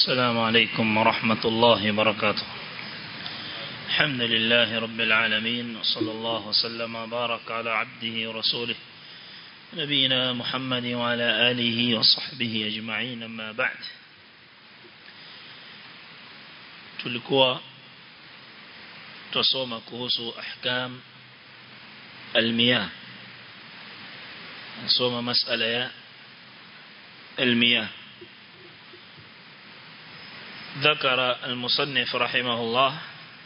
السلام عليكم ورحمة الله وبركاته الحمد لله رب العالمين وصلى الله وسلم وبارك على عبده ورسوله نبينا محمد وعلى آله وصحبه أجمعين أما بعد tulikuwa tusoma kuhusu ahkam almiyah nasoma masala ya المياه ذكر المصنف رحمه الله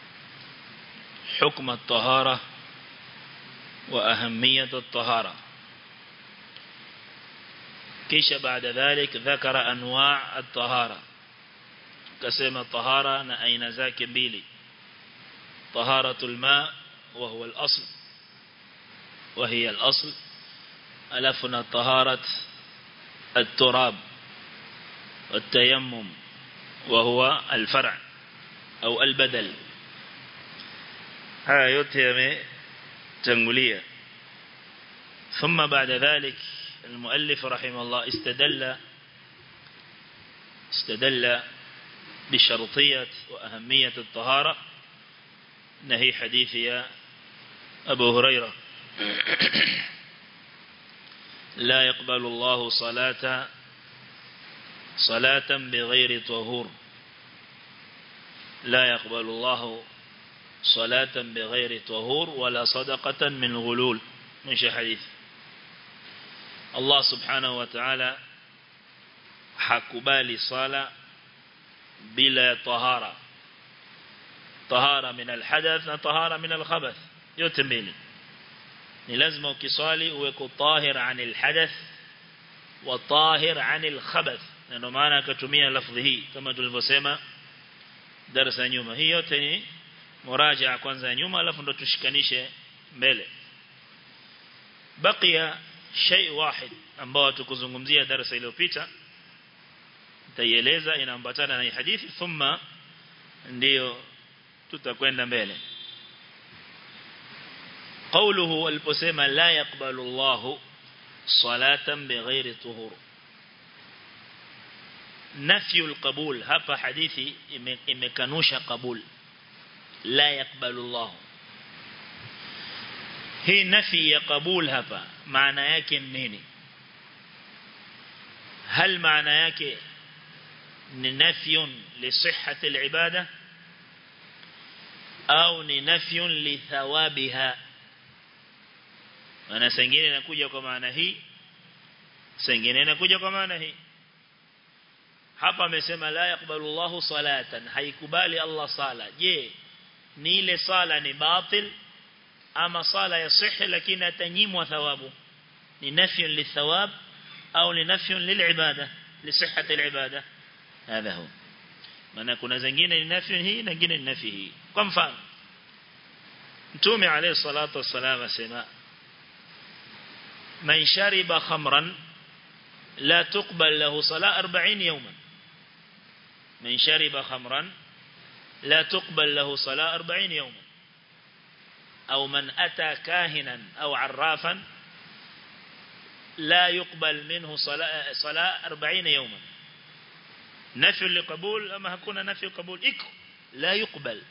حكم الطهارة وأهمية الطهارة كيش بعد ذلك ذكر أنواع الطهارة كسيما الطهارة أين ذاك بيلي طهارة الماء وهو الأصل وهي الأصل ألفنا طهارة التراب والتيمم وهو الفرع أو البدل هذا يتهم تنقلية ثم بعد ذلك المؤلف رحمه الله استدل استدل بشرطية وأهمية الطهارة نهي حديث يا أبو هريرة لا يقبل الله صلاة صلاة بغير طهور لا يقبل الله صلاة بغير طهور ولا صدقة من غلول من حديث الله سبحانه وتعالى حكبالي صلاة بلا طهارة طهارة من الحدث طهارة من الخبث يتميلي ni lazima ukiswali uweko tahir anil hadath wa tahir anil khabath na ndio maana akatumia lafdhi hii kama tulivyosema darasa nyuma hii yote ni muraja kwanza ya nyuma alafu ndo tushikanishe mbele bakia shay wahid ambao tukuzungumzia darasa iliyopita nitaieleza inaambatana na hadithi thumma ndio tutakwenda mbele قوله البسيمة لا يقبل الله صلاة بغير طهور نفي القبول هفا حديثي إمكانوش قبول لا يقبل الله هي نفي قبول هفا معنى yake nini هل معنى yake نفي لصحة العبادة أو نفي لثوابها maana sengine inakuja kwa maana hii sengine inakuja kwa maana hii hapa amesema la yakbalu Allahu salatan haikubali Allah sala je ni ile sala ni batil ama sala ya sihi lakini atanyimwa thawabu ni nafyun lithawab au ni nafyun lilibada lisihhati alibada hadha hu maana kuna zingine ni nafyun hii na nyingine ni nafi hii kwa mfano Mtume alayhi salatu wassalam asema من شرب خمرا لا تقبل له صلاة أربعين يوما من شرب خمرا لا تقبل له صلاة أربعين يوما أو من أتى كاهنا أو عرافا لا يقبل منه صلاة, صلاة أربعين يوما نفي لقبول أما هكون نفي قبول إكو لا يقبل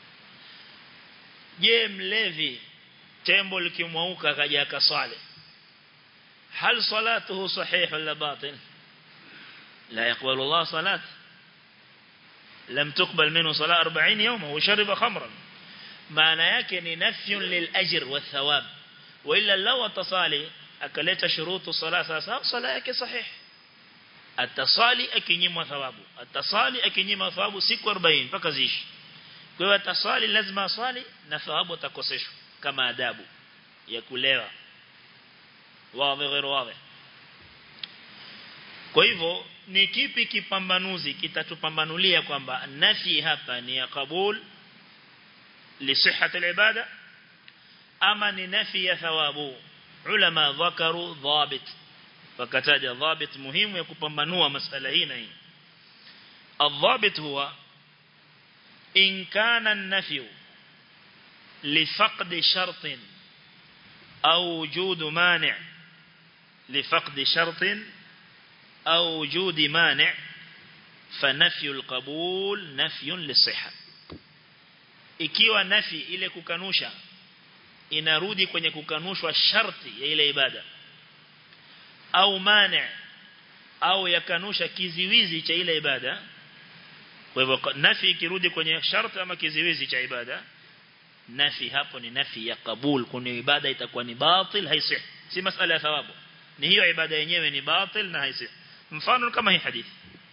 je mlevi tembo likimwauka kaja akaswali هل صلاته صحيح ولا باطل لا يقبل الله صلاة لم تقبل منه صلاة أربعين يوما وشرب خمرا معنى يكن نفي للأجر والثواب وإلا لو تصالي أكلت شروط الصلاة صلاة يكي صحيح التصالي أكينيم ثوابه التصالي أكينيم ثوابه سيكو أربعين فكزيش kwa tasali lazima aswali na thawabu atakoseshwa kama adabu ya kulewa wazi غير wazi kwa hivyo ni kipi kipambanuzi kitatupambanulia kwamba nafi hapa ni ya kabul li sihhat al-ibada ama ni nafi ya thawabu ulama dhakaru dhabit fakataja dhabit muhimu ya kupambanua masala hii na hii الضابط هو إن كان النفي لفقد شرط أو وجود مانع لفقد شرط أو وجود مانع فنفي القبول نفي للصحة ikiwa nafi ile kukanusha inarudi kwenye kukanushwa sharti ya ile ibada au mane au yakanusha kiziwizi cha ile ibada kwa hivyo nafi ikirudi kwenye sharti ama kiziwizi cha ibada nafi hapo ni nafi ya kabul kuna ibada itakuwa ni batil haisih si masala ya thawabu ni hiyo ibada yenyewe ni batil na haisih mfano kama hii hadithi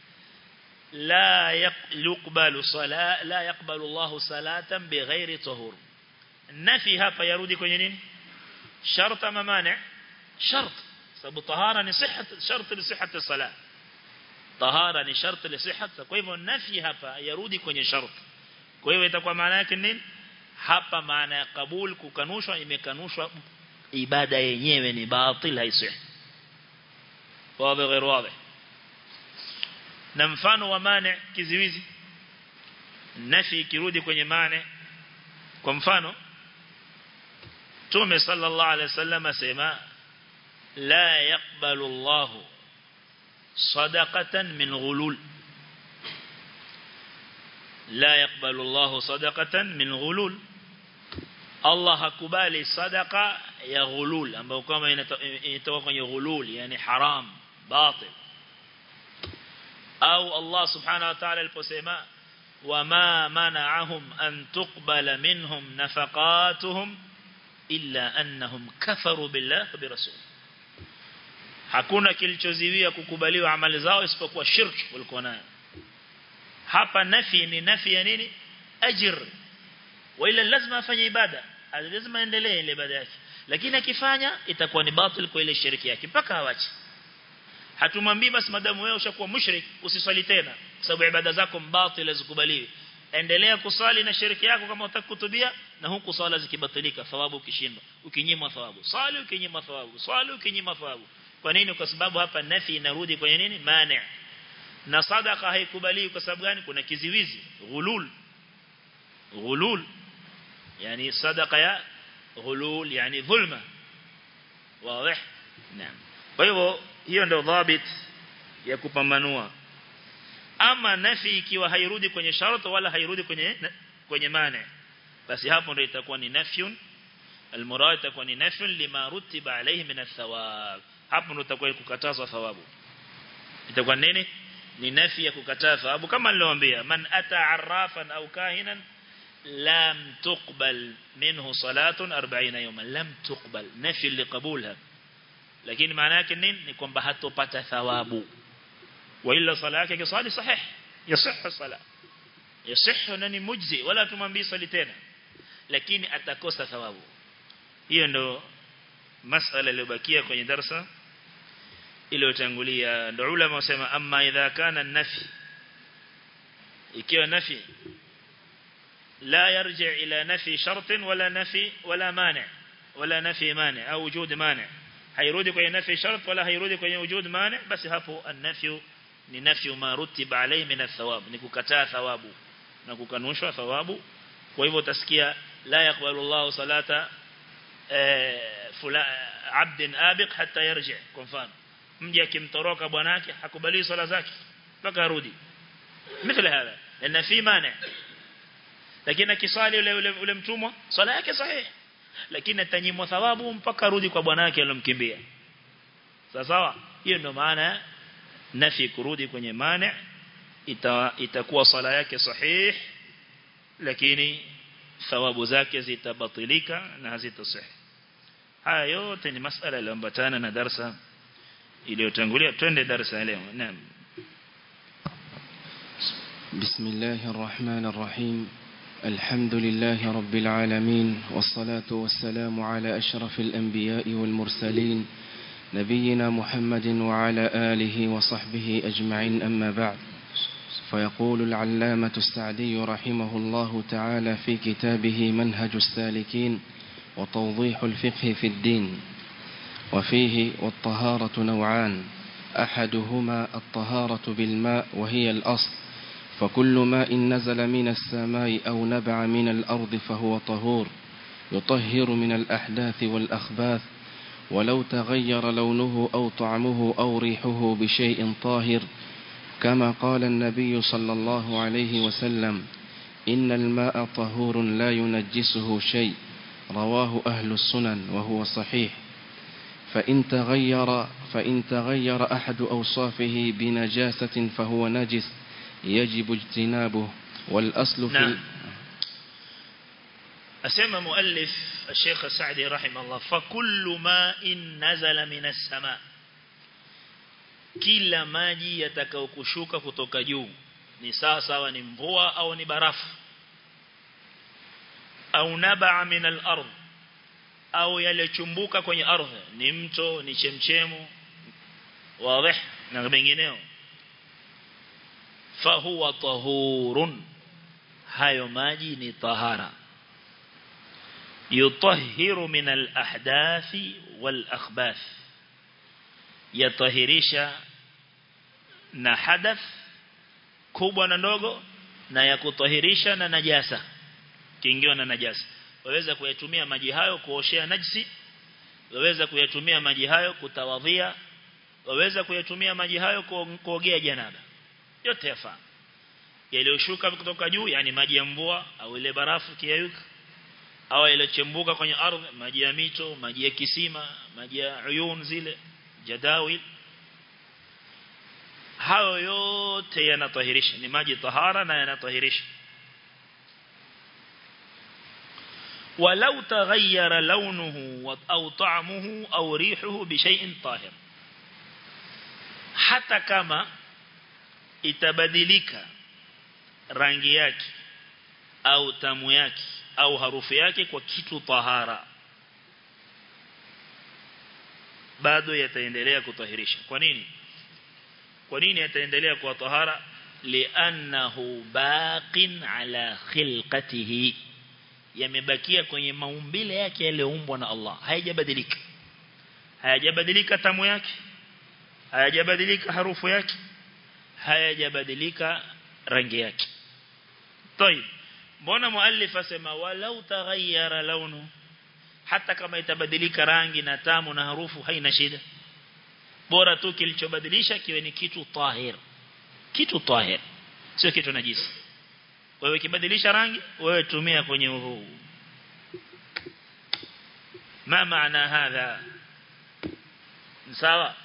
la yuqbalu sala la yaqbalu Allahu salatan bighairi tahur nafi hapa yarudi kwenye nini shart ama mani shart sababu tahara ni sihhat shart li sihhat salat tahara ni shart li sihhat kwa hivyo nafi hapa yarudi kwenye shart kwa hivyo itakuwa maana yake nini hapa maana ya kabul kukanushwa imekanushwa ibada yenyewe ni batil haisih wazi غير واضح na mfano wa mane kiziwizi nafi kirudi kwenye mane kwa mfano Tume sallallahu alaihi wasallam asema la yaqbalu Allah sadaqatan min ghulul la yaqbalu Allah sadaqatan min ghulul Allah hakubali sadaqa ya ghulul ambayo kama inatoka kwenye ghulul yani haram batil au Allah subhanahu wa ta'ala aliposema wama mana'ahum an tuqbala minhum nafaqatuhum illa annahum kafaru billahi wa birasul hakuna kilichoziwia kukubaliwa amali zao isipokuwa shirki walikuwa nayo hapa nafi ni nafi ya nini ajr wala lazima afanye ibada lazima aendelee ile ibada yake lakini akifanya itakuwa ni batil kwa ile shirki yake mpaka awache hatumwambii basi madamu wewe ushakuwa mushrik usiswali tena sababu ibada zako mbatili zikubaliwi endelea kusali na shiriki yako kama utakutubia na huku swala zikibatilika thawabu ukishindwa ukinyimwa thawabu swali ukinyimwa thawabu swali ukinyimwa thawabu kwa nini kwa sababu hapa nafi inarudi kwenye nini mani na sadaka haikubaliwi kwa sababu gani kuna kiziwizi ghulul ghulul yani sadaka ya ghulul yani dhulma wazi naam kwa hivyo hiyo ndio dhabit ya kupambanua ama nafi ikiwa hairudi kwenye sharti wala hairudi kwenye kwenye mane basi hapo ndio itakuwa ni nafyun almurad itakuwa ni nafyun lima rutiba alayhi min athawab hapo ndio itakuwa kukatazwa thawabu itakuwa nini ni nafi ya kukataa thawabu kama niliwaambia man ata arrafan au kahinan lam tuqbal minhu salatun 40 yawman lam tuqbal nafi liqabulha lakini maana yake nini ni kwamba hatopata thawabu wa illa sala yake kisali sahih yasihhu sala yasihhu nani mujzi wala tumwambii sali tena lakini atakosa thawabu hiyo ndo masala iliyobakia kwenye darasa iliyotangulia ndo ulama wasema amma idha kana nafi ikiwa nafi la yarji ila nafi shart wala nafi wala mani wala nafi mani au wujud mani hairudi kwenye nafi shart wala hairudi kwenye wujud mani basi hapo an-nafyu ni nafyu ma rutiba alayhi min athawab ni kukataa thawabu na kukanushwa thawabu kwa hivyo utasikia la yakbalu Allah salata fula abdin abiq hatta yarji kwa mfano mji akimtoroka bwanake hakubali swala zake mpaka arudi mithili hapa na fi mane lakini akisali ule ule, ule mtumwa swala yake sahihi lakini atanyimwa thawabu mpaka arudi kwa bwanake alomkimbia sawa sawa hiyo ndio maana nafi kurudi kwenye mane ita, itakuwa sala yake sahih lakini thawabu zake zitabatilika na hazitasih haya yote ni masala yaliyoambatana na darasa iliyotangulia twende darasa leo naam بسم الله الرحمن الرحيم الحمد لله رب العالمين والصلاة والسلام على أشرف الأنبياء والمرسلين نبينا محمد وعلى آله وصحبه أجمعين أما بعد فيقول العلامة السعدي رحمه الله تعالى في كتابه منهج السالكين وتوضيح الفقه في الدين وفيه والطهارة نوعان أحدهما الطهارة بالماء وهي الأصل فكل ماء نزل من السماء أو نبع من الأرض فهو طهور يطهر من الأحداث والأخباث ولو تغير لونه أو طعمه أو ريحه بشيء طاهر كما قال النبي صلى الله عليه وسلم إن الماء طهور لا ينجسه شيء رواه أهل السنن وهو صحيح فإن تغير فإن تغير أحد أوصافه بنجاسة فهو نجس يجب اجتنابه والأصل في نعم أسمى مؤلف الشيخ السعدي رحمه الله فكل ماء نزل من السماء kila maji yatakayokushuka kutoka juu ni sawa sawa ni mvua au ni barafu au nabaa min al-ard au yalichumbuka kwenye ardhi ni mto ni chemchemu wazi na mengineo fahuwa tahurun hayo maji ni tahara yutahhiru min al-ahdathi wal-akhbath yatahirisha na hadath kubwa na ndogo na ya kutahirisha na najasa kiingiwa na najasa waweza kuyatumia maji hayo kuoshea najisi waweza kuyatumia maji hayo kutawadhia waweza kuyatumia maji hayo kuogea janaba yote yafaa yaliyoshuka kutoka juu yani maji ya mvua au ile barafu kiyayuka au yaliyochembuka kwenye ardhi maji ya mito maji ya kisima maji ya uyun zile jadawil hayo yote yanatahirisha ni maji tahara na yanatahirisha ولو تغير لونه أو طعمه أو ريحه بشيء طاهر حتى كما itabadilika rangi yake au tamu yake au harufu yake kwa kitu tahara bado yataendelea kutahirisha kwa nini kwa nini yataendelea kuwa tahara li'annahu baqin ala khilqatihi yamebakia kwenye maumbile yake yaliyoumbwa na Allah hayajabadilika hayajabadilika tamu yake hayajabadilika harufu yake hayajabadilika rangi yake طيب mbona muallif asema walau taghayyara launu hata kama itabadilika rangi na tamu na harufu haina shida bora tu kilichobadilisha kiwe ni kitu tahir kitu tahir sio kitu najisi wewe kibadilisha rangi wewe tumia kwenye huu ma maana hadha sawa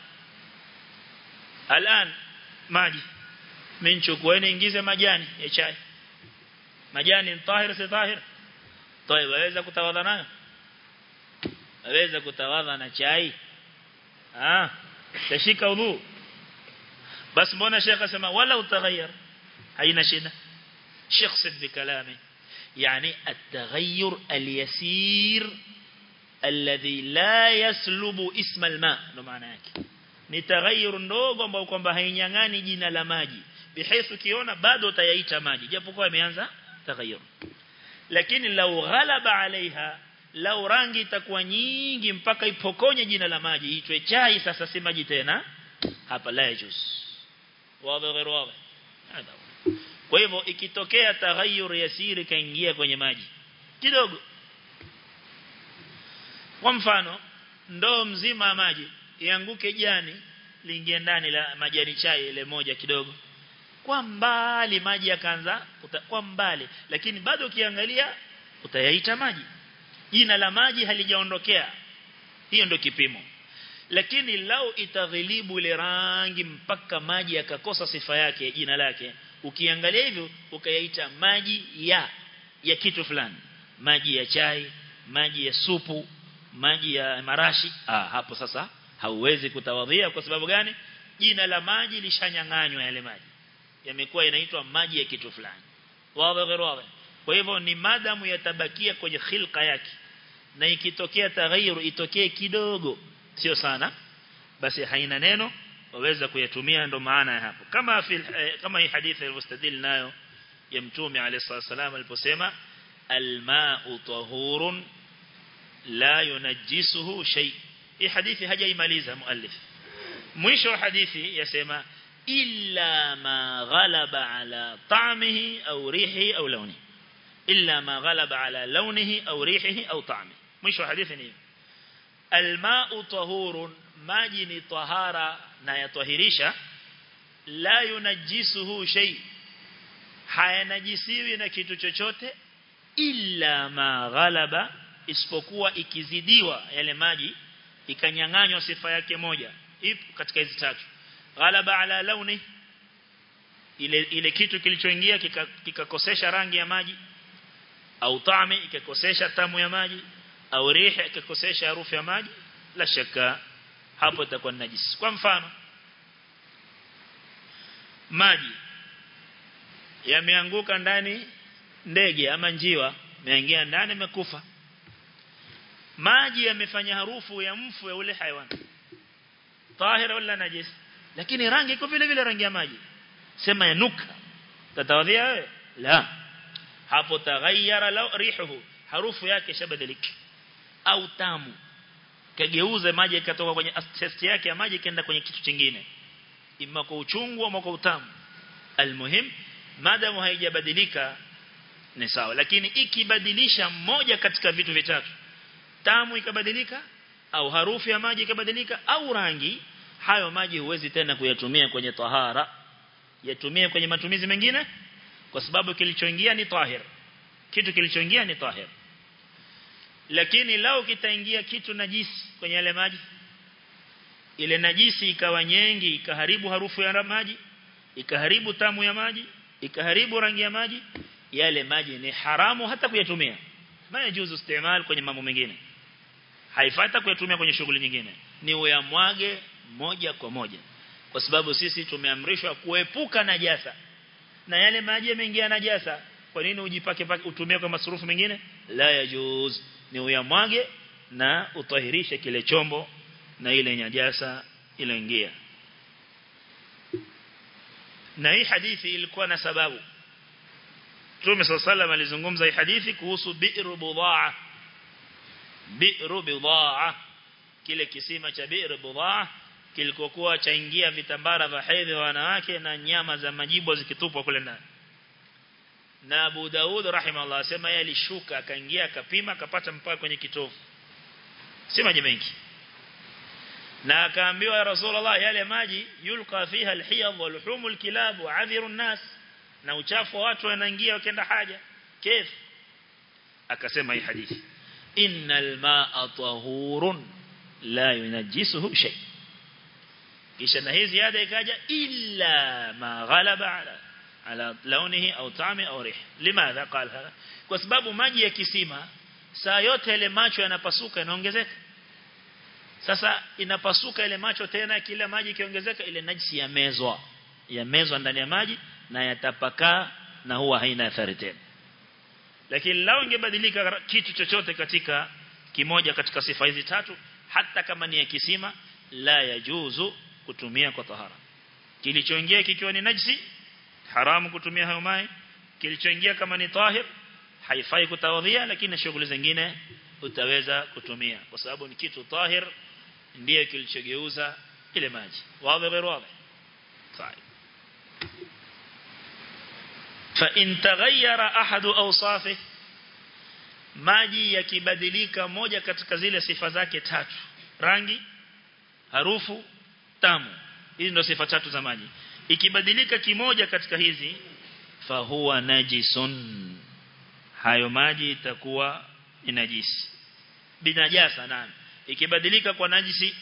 الان maji mimi chukueni ingize majani ya chai majani ni tahir si tahir طيب waweza kutawadha nayo waweza kutawadha na chai ah tashika udhu bas mbona shekha asema wala utaghayyar haina shida شخص بكلامه يعني التغير اليسير الذي لا يسلب اسم الماء ndo maana yake ni taghayyur ndogo ambao kwamba hainyang'ani jina la maji bihaifu kiona bado utayaita maji japokuwa imeanza taghayyur lakini lau ghalaba alaiha lau rangi itakuwa nyingi mpaka ipokonye jina la maji itwe chai sasa si maji tena hapa la yajuz wazi غير wazi kwa hivyo ikitokea taghayyur yasiri kaingia kwenye maji kidogo kwa mfano ndoo mzima ya maji ianguke jani liingie ndani la majani chai ile moja kidogo kwa mbali maji yakaanza kwa mbali lakini bado ukiangalia utayaita maji jina la maji halijaondokea hiyo ndio kipimo lakini lau itaghilibu ile rangi mpaka maji yakakosa sifa yake jina lake ukiangalia hivyo ukayaita maji ya ya kitu fulani maji ya chai maji ya supu maji ya marashi ah hapo sasa hauwezi kutawadhia kwa sababu gani jina la maji lishanyang'anywa yale maji yamekuwa inaitwa maji ya kitu fulani wazi wazi kwa hivyo ni madamu yatabakia kwenye khilqa yake na ikitokea taghayyur itokee kidogo sio sana basi haina neno waweza kuyatumia ndo maana ya hapo kama fil, eh, kama hii hadithi iliyostadil nayo ya mtume alayhi wasallam aliposema alma'u tahurun la yunajjisuhu shay hii hadithi hajaimaliza muallif mwisho wa hadithi yasema illa ma ghalaba ala ta'mihi au rihi au launihi illa ma ghalaba ala launihi au rihihi au ta'mihi mwisho wa hadithi ni alma'u tahurun maji ni tahara na yatahirisha la yunajisuhu shay hayanajisiwi na kitu chochote illa ma ghalaba isipokuwa ikizidiwa yale maji ikanyang'anywa sifa yake moja ipo katika hizi tatu ghalaba ala launi ile ile kitu kilichoingia kikakosesha kika rangi ya maji au taami ikakosesha tamu ya maji au riha ikakosesha harufu ya maji la shaka hapo itakuwa najisi kwa mfano maji yameanguka ndani ndege ama njiwa imeingia ndani imekufa maji yamefanya harufu ya mfu ya ule haywan tahira wala najis lakini rangi iko vile vile rangi ya maji sema yanuka tatawadhia wewe la hapo taghayyara law rihuhu harufu yake shabadilika au tamu kageuza maji ikatoka kwenye taste yake ya maji kaenda kwenye kitu kingine imma kwa uchungu au kwa utamu almuhim madamu haijabadilika ni sawa lakini ikibadilisha moja katika vitu vitatu tamu ikabadilika au harufu ya maji ikabadilika au rangi hayo maji huwezi tena kuyatumia kwenye tahara yatumie kwenye matumizi mengine kwa sababu kilichoingia ni tahir kitu kilichoingia ni tahir lakini lao kitaingia kitu najisi kwenye yale maji ile najisi ikawa nyingi ikaharibu harufu ya maji ikaharibu tamu ya maji ikaharibu rangi ya maji yale maji ni haramu hata kuyatumia mayajuzu istimal kwenye mambo mengine haifata kuyatumia kwenye shughuli nyingine ni uyamwage moja kwa moja kwa sababu sisi tumeamrishwa kuepuka najasa na yale maji yameingia najasa kwa nini ujipake utumie kwa masurufu mengine la yajuz ni uyamwage na utahirishe kile chombo na ile najasa iliyoingia na hii hadithi ilikuwa na sababu Mtume sallallahu alizungumza hii hadithi kuhusu bi'ru budaa bi'ru budaa kile kisima cha bi'ru budaa kilikokuwa chaingia vitambara vya hedhi wa wanawake na nyama za majibu zikitupwa kule ndani na Abu Daud rahimahullah asema yeye alishuka akaingia akapima akapata mpaka kwenye kitovu si maji mengi na akaambiwa ya Rasulullah yale maji yulqa fiha alhiyad walhumul kilab wa adhiru nas na uchafu wa watu wanaingia wakienda haja kif akasema hii hadithi innal ma'a tahurun la yunajjisuhu shay kisha na hii ziada ikaja illa ma ghalaba ala ala launihi au taami au rih limadha qala hada kwa sababu maji ya kisima saa yote ile macho yanapasuka yanaongezeka sasa inapasuka ile macho tena kila maji kiongezeka ile najisi yamezwa yamezwa ndani ya maji na yatapakaa na huwa haina athari tena lakini lao ingebadilika kitu chochote katika kimoja katika sifa hizi tatu hata kama ni ya kisima la yajuzu kutumia kwa tahara kilichoingia kikiwa ni najisi haramu kutumia hayo maji kilichoingia kama ni tahir haifai kutawadhia lakini shughuli zingine utaweza kutumia kwa sababu ni kitu tahir ndiye kilichogeuza ile maji wazi غير واضح طيب فإن تغير أحد أوصافه maji yakibadilika moja katika zile sifa zake tatu rangi harufu tamu hizi ndio sifa tatu za maji ikibadilika kimoja katika hizi fahuwa najisun hayo maji itakuwa ni najisi binajasa nani ikibadilika kwa najisi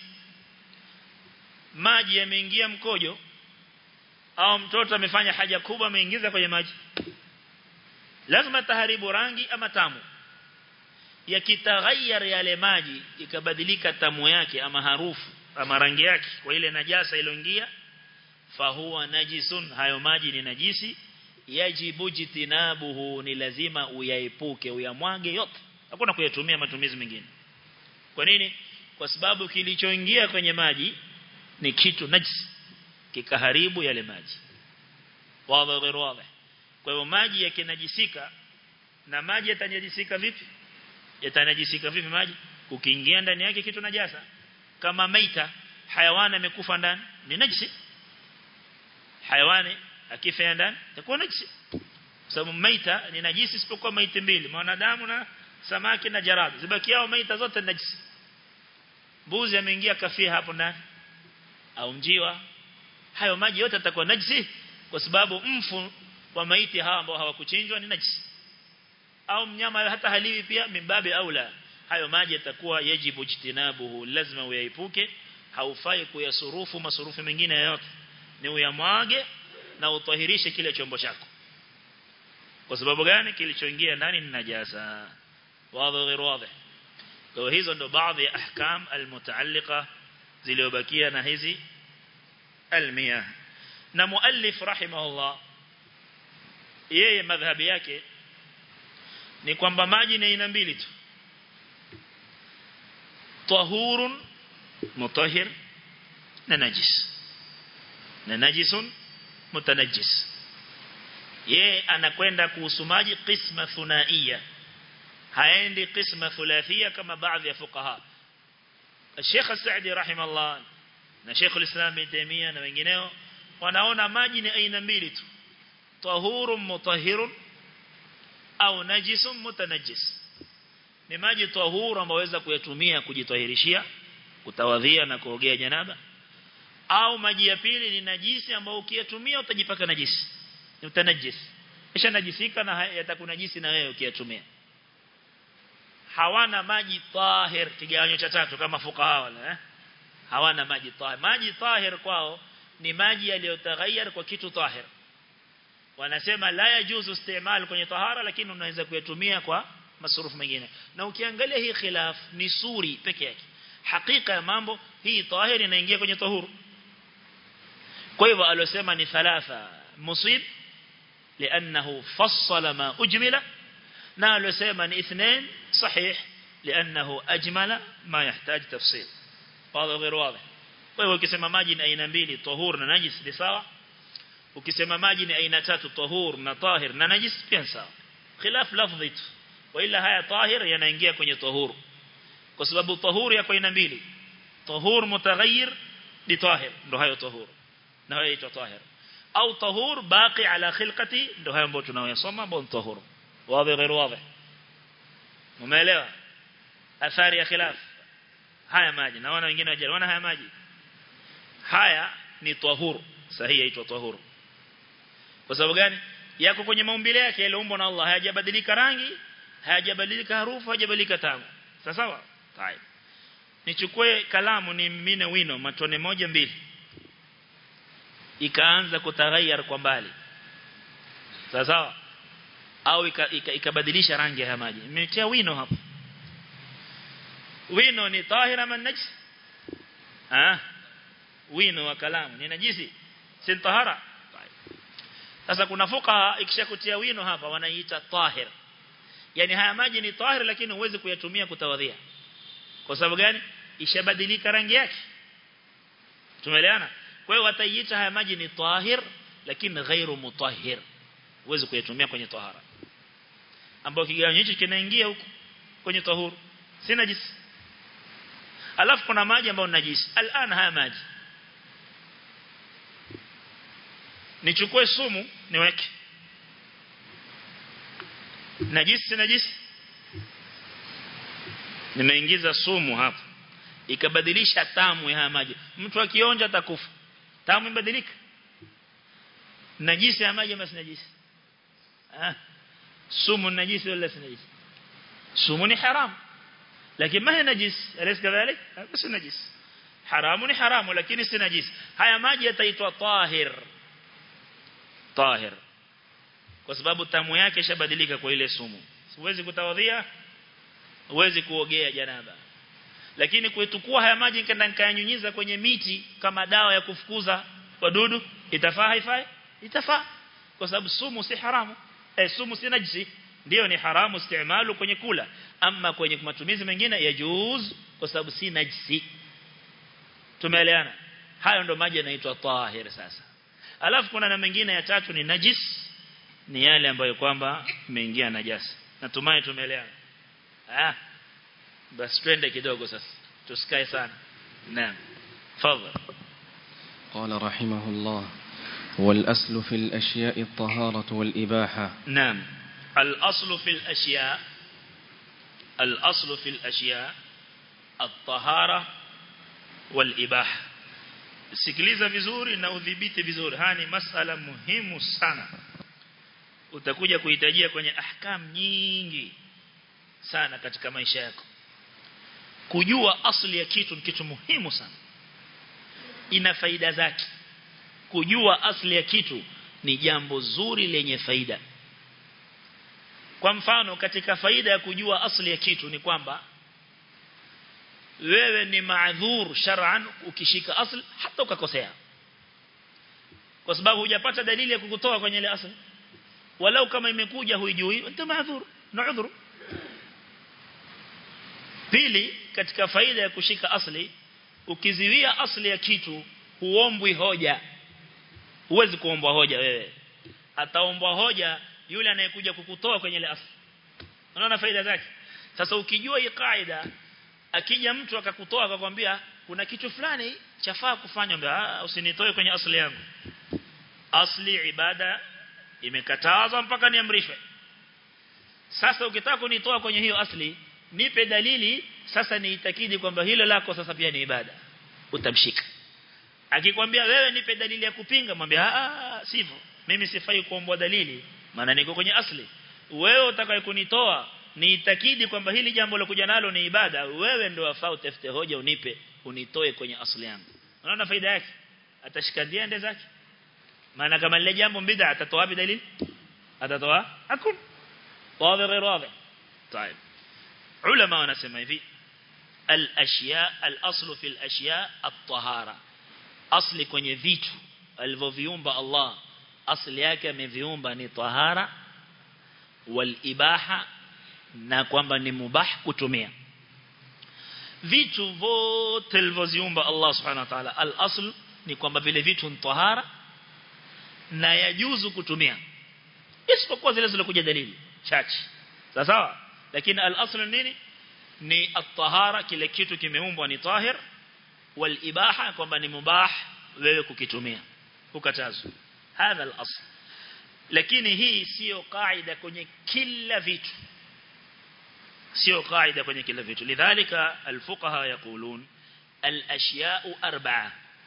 maji yameingia mkojo au mtoto amefanya haja kubwa ameingiza kwenye maji lazima taharibu rangi ama tamu yakitaghayyar yale maji ikabadilika tamu yake ama harufu ama rangi yake kwa ile najasa iliyoingia fahuwa najisun hayo maji ni najisi yajibu jitinabuhu ni lazima uyaepuke uyamwage yote hakuna kuyatumia matumizi mengine kwa nini kwa sababu kilichoingia kwenye maji ni kitu najisi kikaharibu yale maji wazi غير wazi kwa hivyo maji yakinajisika na maji yatanajisika vipi yatanajisika vipi maji ukiingia ndani yake kitu najasa kama maita hayawani amekufa ndani ni najisi hayawani akifa ndani itakuwa najisi sababu maita ni najisi isipokuwa maiti mbili mwanadamu na samaki na jarad zibakiao maita zote najisi mbuzi ameingia kafia hapo ndani au mjiwa hayo maji yote yatakuwa najisi kwa sababu mfu wa maiti hawa ambao hawakuchinjwa ni najisi au mnyama hata haliwi pia mimbabi aula hayo maji yatakuwa yajibu jitinabuhu lazima uyaepuke haufai kuyasurufu masurufu mengine yote ni uyamwage na utahirishe kile chombo chako kwa sababu gani kilichoingia ndani ni najasa wazi غير واضح kwa hizo ndo baadhi ya ahkam almutaalliqa zilizobakia na hizi almiyah na muallif rahimahullah yeye madhhabi yake ni kwamba maji ni aina mbili tu tahurun mutahhir na najis na najisun mutanajjis yeye anakwenda kuhusu maji qisma thunaiya haendi qisma thulathia kama baadhi ya fuqaha Sheikh Saadi rahimahullah na Sheikh al-Islam Ibn Taymiyyah na wengineo wanaona maji ni aina mbili tu tahurun mutahhirun au najisun mutanajjis ni maji tahuru ambayo waweza kuyatumia kujitahirishia kutawadhia na kuogea janaba au maji ya pili ni najisi ambayo ukiyatumia utajipaka najisi ni utanajis kisha najisika na yatakunajisi na wewe ukiyatumia hawana maji tahir kigawanyo cha tatu kama fuqaha wala eh? hawana maji tahir maji tahir kwao ni maji yaliyotaghayyar kwa kitu tahir wanasema la yajuzu istimal kwenye tahara lakini unaweza kuyatumia kwa masurufu mengine na ukiangalia hii khilaf ni suri peke yake hakika ya mambo hii tahir inaingia kwenye tahuru kwa hivyo alosema ni thalatha musib لأنه فصل ما أجمل نالو سيما اثنين صحيح لأنه أجمل ما يحتاج تفصيل هذا غير واضح وهو كسما ماجي أين mbili طهور na najis ni sawa ukisema maji ni aina tatu tahur na tahir na najis pia sawa khilaf lafdhi tu wala haya tahir yanaingia kwenye tahur kwa sababu tahur yako aina mbili tahur mutaghayyir ni tahir ndo hayo tahur na hayo ito tahir au tahur baqi ala khilqati ndo hayo ambayo tunayosoma bon tahur wazi غير واضح umeelewa athari ya khilaf haya maji naona wengine wajaona haya maji haya ni tahur sahihi yaitwa tahur kwa sababu gani yako kwenye maumbile yake yalioumbwa na Allah hayajabadilika rangi hayajabadilika harufu hayajabadilika tamu sawa sawa tayeb nichukue kalamu ni mine wino matone moja mbili ikaanza kutaghayyar kwa mbali sawa sawa au ikabadilisha rangi ya maji nimetia wino hapo wino ni tahira man najis ah wino wa kalamu ni najisi si tahara sasa kuna fuka ikishakutia wino hapa wanaiita tahir yani haya maji ni tahir lakini huwezi kuyatumia kutawadhia kwa sababu gani ishabadilika rangi yake tumeelewana kwa hiyo wataiita haya maji ni tahir lakini ghairu mutahhir huwezi kuyatumia kwenye tahara ambao kigawanyo hicho kinaingia huko kwenye tahuru si najisi alafu kuna maji ambayo ni najisi alana haya maji nichukue sumu niweke najisi si najisi nimeingiza sumu hapa ikabadilisha tamu ya haya maji mtu akionja atakufa tamu ibadilika najisi ya maji ama si najisi ah sumu najisi wala si najisi sumu ni haram lakini ma hi najis alaysa kadhalik si najis haramu ni haramu lakini si najis haya maji yataitwa tahir tahir kwa sababu tamu yake ishabadilika kwa ile sumu siwezi kutawadhia huwezi kuogea janaba lakini kuitukua haya maji nikaenda nikayanyunyiza kwenye miti kama dawa ya kufukuza wadudu itafaa haifai itafaa kwa sababu sumu si haramu eh sumu si najisi ndio ni haramu istimalu kwenye kula ama kwenye matumizi mengine yajuz kwa sababu si najisi tumeelewana hayo ndo maji yanaitwa tahir sasa alafu kuna na mengine ya tatu ni najis ni yale ambayo kwamba imeingia najasa natumai tumeelewana ah basi twende kidogo sasa tusikae sana naam fadhali قال رحمه الله والأصل في الأشياء الطهارة والإباحة نعم الأصل في الأشياء الأصل في الأشياء الطهارة والإباحة sikiliza vizuri na udhibiti vizuri haya ni masala muhimu sana utakuja kuhitajia kwenye ahkam nyingi sana katika maisha yako kujua asli ya kitu ni kitu muhimu sana ina faida zake kujua asli ya kitu ni jambo zuri lenye faida kwa mfano katika faida ya kujua asli ya kitu ni kwamba wewe ni maadhur shar'an ukishika asli hata ukakosea kwa sababu hujapata dalili ya kukutoa kwenye ile asli walau kama imekuja huijui anta maadhur na udhuru pili katika faida ya kushika asli ukiziwia asli ya kitu huombwi hoja huwezi kuombwa hoja wewe ataombwa hoja yule anayekuja kukutoa kwenye ile asli unaona faida zake sasa ukijua hii kaida akija mtu akakutoa akakwambia kuna kitu fulani chafaa kufanya mbona usinitoe kwenye asli yangu asli ibada imekatazwa mpaka niamrishwe sasa ukitaka kunitoa kwenye hiyo asli nipe dalili sasa niitakidi kwamba hilo lako sasa pia ni ibada utamshika akikwambia wewe nipe dalili ya kupinga mwambie ah sivyo mimi sifai kuombwa dalili maana niko kwenye asli wewe utakaye kunitoa niitakidi kwamba hili jambo la kuja nalo ni ibada wewe ndio wafaa utafute hoja unipe unitoe kwenye asli yangu unaona faida yake atashika ndiende zake maana kama lile jambo bid'a atatoa wapi dalili atatoa hakuna wazi غير واضح طيب علماء wanasema hivi al-ashya al-aslu fi al-ashya at-tahara asli kwenye vitu alivyoviumba Allah asli yake ameviumba ni tahara wal ibaha na kwamba ni mubah kutumia vitu vote alivyoziumba Allah subhanahu wa ta'ala al-asl ni kwamba vile vitu ni tahara na yajuzu kutumia isipokuwa zile zilizokuja dalili chache sawa sawa lakini al-asl nini ni at-tahara kile kitu kimeumbwa ni tahir wal ibaha kwamba ni mubah wewe kukitumia ukatazwa hadha al-asl lakini hii sio kaida kwenye kila vitu sio kaida kwenye kila vitu lidhalika al-fuqaha yaqulun al-ashya'u arba'a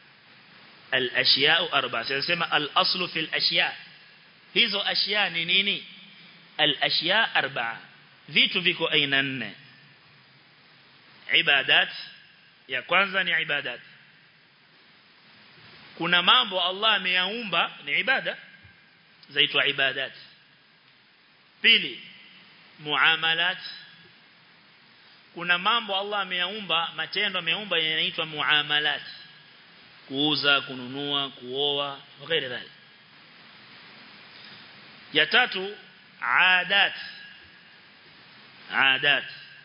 al-ashya'u arba'a sema al-aslu fi al-ashya' hizo ashya ni nini al-ashya' arba'a vitu viko aina nne ibadat ya kwanza ni ibadat kuna mambo Allah ameyaumba ni ibada zaitwa ibadat pili muamalat kuna mambo Allah ameyaumba matendo ameyaumba yanaitwa muamalat kuuza kununua kuoa وغير ذلك ya tatu adat adat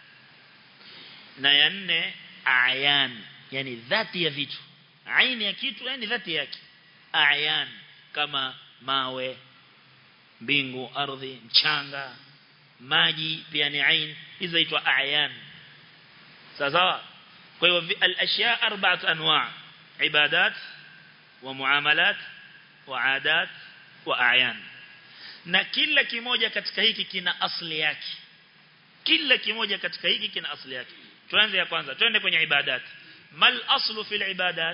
na ya nne ayan yani dhati ya vitu aini ya kitu yani dhati yake ayan kama mawe mbingu ardhi mchanga maji pia ni ain hizo zaitwa ayan sawa kwa hiyo al-ashya arba'at anwa' ibadat wa muamalat wa adat wa ayan na kila kimoja katika hiki kina asli yake kila kimoja katika hiki kina asli yake tuanze ya kwanza twende kwenye ibadat mal aslu fil ibadat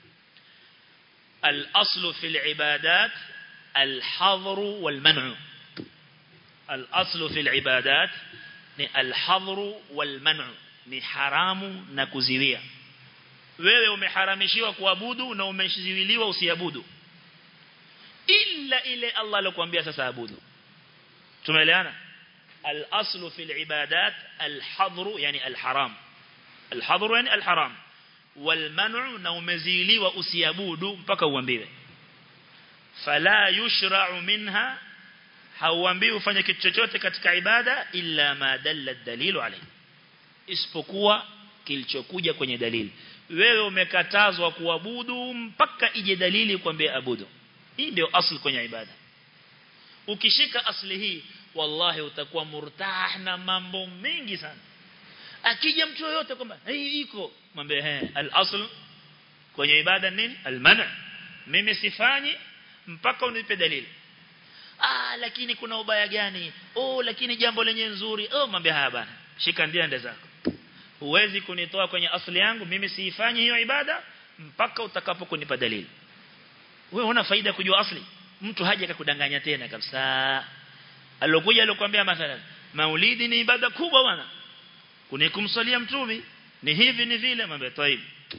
al aslu fil ibadat al hadr wal man'u al aslu fil ibadat ni al hadr wal man'u ni haramu na kuziwia wewe umeharamishiwa kuabudu na umeziwiliwa usiabudu illa ile Allah alokuambia sasa abudu tumeelewana الأصل في العبادات الحظر يعني الحرام الحظر يعني الحرام والمنع نومزيلي وأسيابود mpaka uambiwe فلا يشرع منها hauambiwi ufanye kitu chochote katika ibada illa ma dalla dalilu alayhi isipokuwa kilichokuja kwenye dalili wewe umekatazwa kuabudu mpaka ije dalili kwambie abudu hii ndio asli kwenye ibada ukishika asli hii wallahi utakuwa murtah na mambo mengi sana akija mtu yoyote kwamba hii iko mwambie eh al-asl kwenye ibada nini al-man' mimi sifanyi mpaka unipe dalili ah lakini kuna ubaya gani oh lakini jambo lenye nzuri oh mwambie haya bana shika ndiende zako huwezi kunitoa kwenye asli yangu mimi siifanyi hiyo ibada mpaka utakapokunipa dalili wewe una faida kujua asli mtu haja akakudanganya tena kabisa alokuja alokuambia mathalan maulidi ni ibada kubwa bwana kunikumsalia mtume ni hivi ni vile mambo taib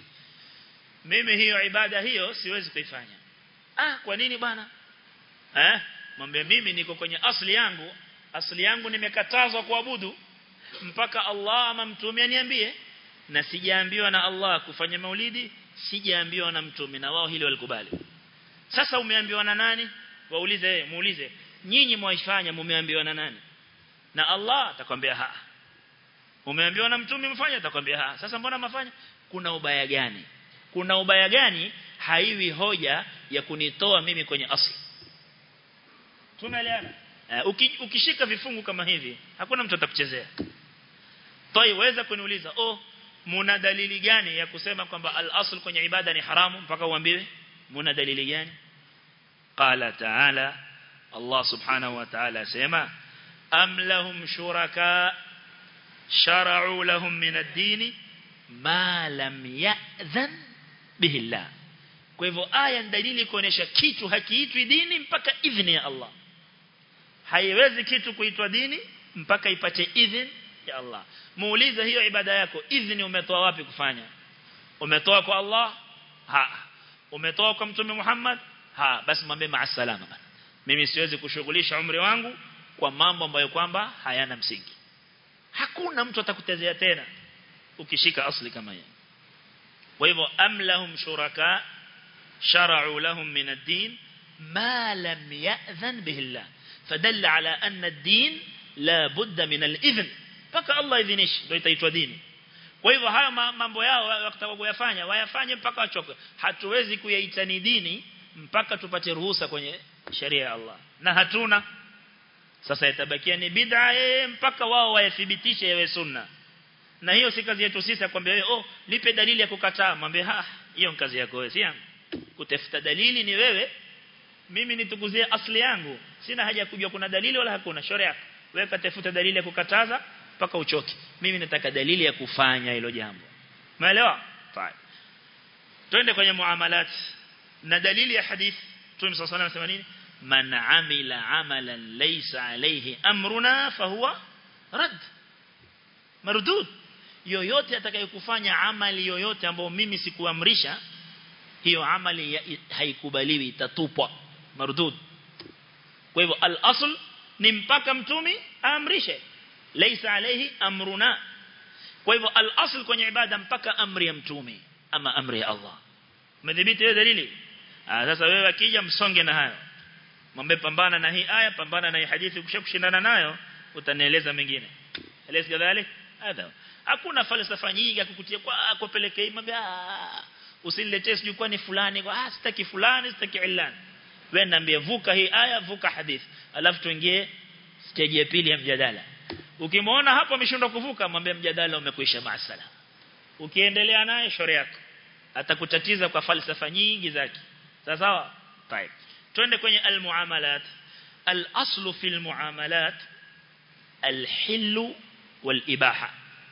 mimi hiyo ibada hiyo siwezi kuifanya ah kwa nini bwana eh mwambie mimi niko kwenye asli yangu asli yangu nimekatazwa kuabudu mpaka Allah ama mtume aniambie na sijaambiwa na Allah kufanya maulidi sijaambiwa na mtume na wao hilo walikubali sasa umeambiwa na nani waulize muulize nyinyi mwaifanya mumeambiwa na nani na Allah atakwambia ha umeambiwa na mtume mfanye atakwambia ha sasa mbona mafanya kuna ubaya gani kuna ubaya gani haiwi hoja ya kunitoa mimi kwenye asli tumeelewana uh, ukishika vifungu kama hivi hakuna mtu atakuchezea toi weza kuniuliza oh muna dalili gani ya kusema kwamba al-asl kwenye ibada ni haramu mpaka uambiwe muna dalili gani qala ta'ala Allah subhanahu wa ta'ala sema am lahum shuraka shara'u lahum min ad-din ma lam ya'dhan bihi Allah kwa hivyo aya ni dalili kuonesha kitu hakiitwi dini mpaka idhini ya Allah haiwezi kitu kuitwa dini mpaka ipate idhini ya Allah muulize hiyo ibada yako idhini umetoa wapi kufanya umetoa kwa Allah ha umetoa kwa mtume Muhammad ha basi mwambie maasalama bana mimi siwezi kushughulisha umri wangu kwa mambo ambayo kwamba hayana msingi hakuna mtu atakutezea tena ukishika asli kama hiyo kwa hivyo amlahum shuraka shara'u lahum min ad-din ma lam ya'dhan bihi Allah fadalla ala anna ad-din la budda min al-idhn mpaka Allah idhinishi ndio itaitwa dini kwa hivyo haya mambo yao wakitaka kuyafanya wayafanye mpaka wachoke hatuwezi kuyaita ni dini mpaka tupate ruhusa kwenye sheria ya Allah na hatuna sasa itabakia ni bid'a mpaka wao wayathibitishe yawe sunna na hiyo si kazi yetu sisi akwambia wewe oh lipe dalili ya kukataa mwambie ha hiyo ni kazi yako wewe si yangu kutafuta dalili ni wewe mimi nitukuzie asli yangu sina haja ya kujua kuna dalili wala hakuna shauri yako wewe katafuta dalili ya kukataza mpaka uchoke mimi nataka dalili ya kufanya hilo jambo umeelewa fine twende kwenye muamalat na dalili ya hadith Mtume صلى الله عليه وسلم nini man amila amalan laysa alayhi amruna fahuwa rad mardud yoyote atakayekufanya amali yoyote ambayo mimi sikuamrisha hiyo amali haikubaliwi itatupwa mardud kwa hivyo al-asl ni mpaka mtumi aamrishe laysa alayhi amruna kwa hivyo al-asl kwenye ibada mpaka amri ya mtume ama amri ya Allah umedhibiti hiyo dalili ah sasa wewe akija msonge na hayo mwambie pambana na hii aya pambana na hii hadithi ukishakushindana nayo utanieleza mengine eleza kadhalik hadha hakuna falsafa nyingi ya kukutia kwa kupelekea mwambie usiniletee sijui kwani fulani kwa ah sitaki fulani sitaki ilani wewe niambie vuka hii aya vuka hadithi alafu tuingie stage ya pili ya mjadala ukimwona hapo ameshindwa kuvuka mwambie mjadala umekwisha maasala ukiendelea naye shauri yako atakutatiza kwa falsafa nyingi zake sawa sawa طيب twende kwenye almuamalat al-aslu fi al-muamalat al-hill wal-ibaha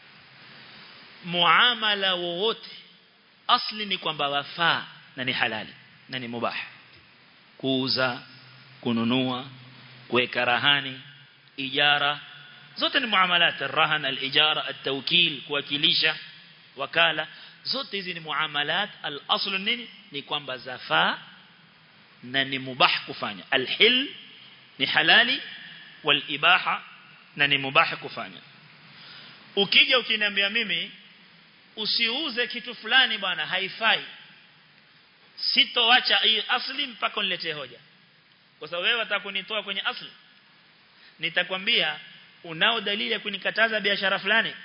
muamala wowote asli ni kwamba wafaa na ni halali na ni mubah kuuza kununua kuweka rahani ijara zote ni muamalat ar-rahan al-ijara at-tawkil kuwakilisha wakala zote hizi ni muamalat al-aslu nini ni kwamba zafaa na ni mubah kufanya al-hil ni halali wal-ibaha na ni mubah kufanya ukija ukiniambia mimi usiuze kitu fulani bwana haifai sitoacha hii asli mpaka uniletee hoja kwa sababu wewe utakunitoa kwenye asli nitakwambia unao dalili ya kunikataza biashara fulani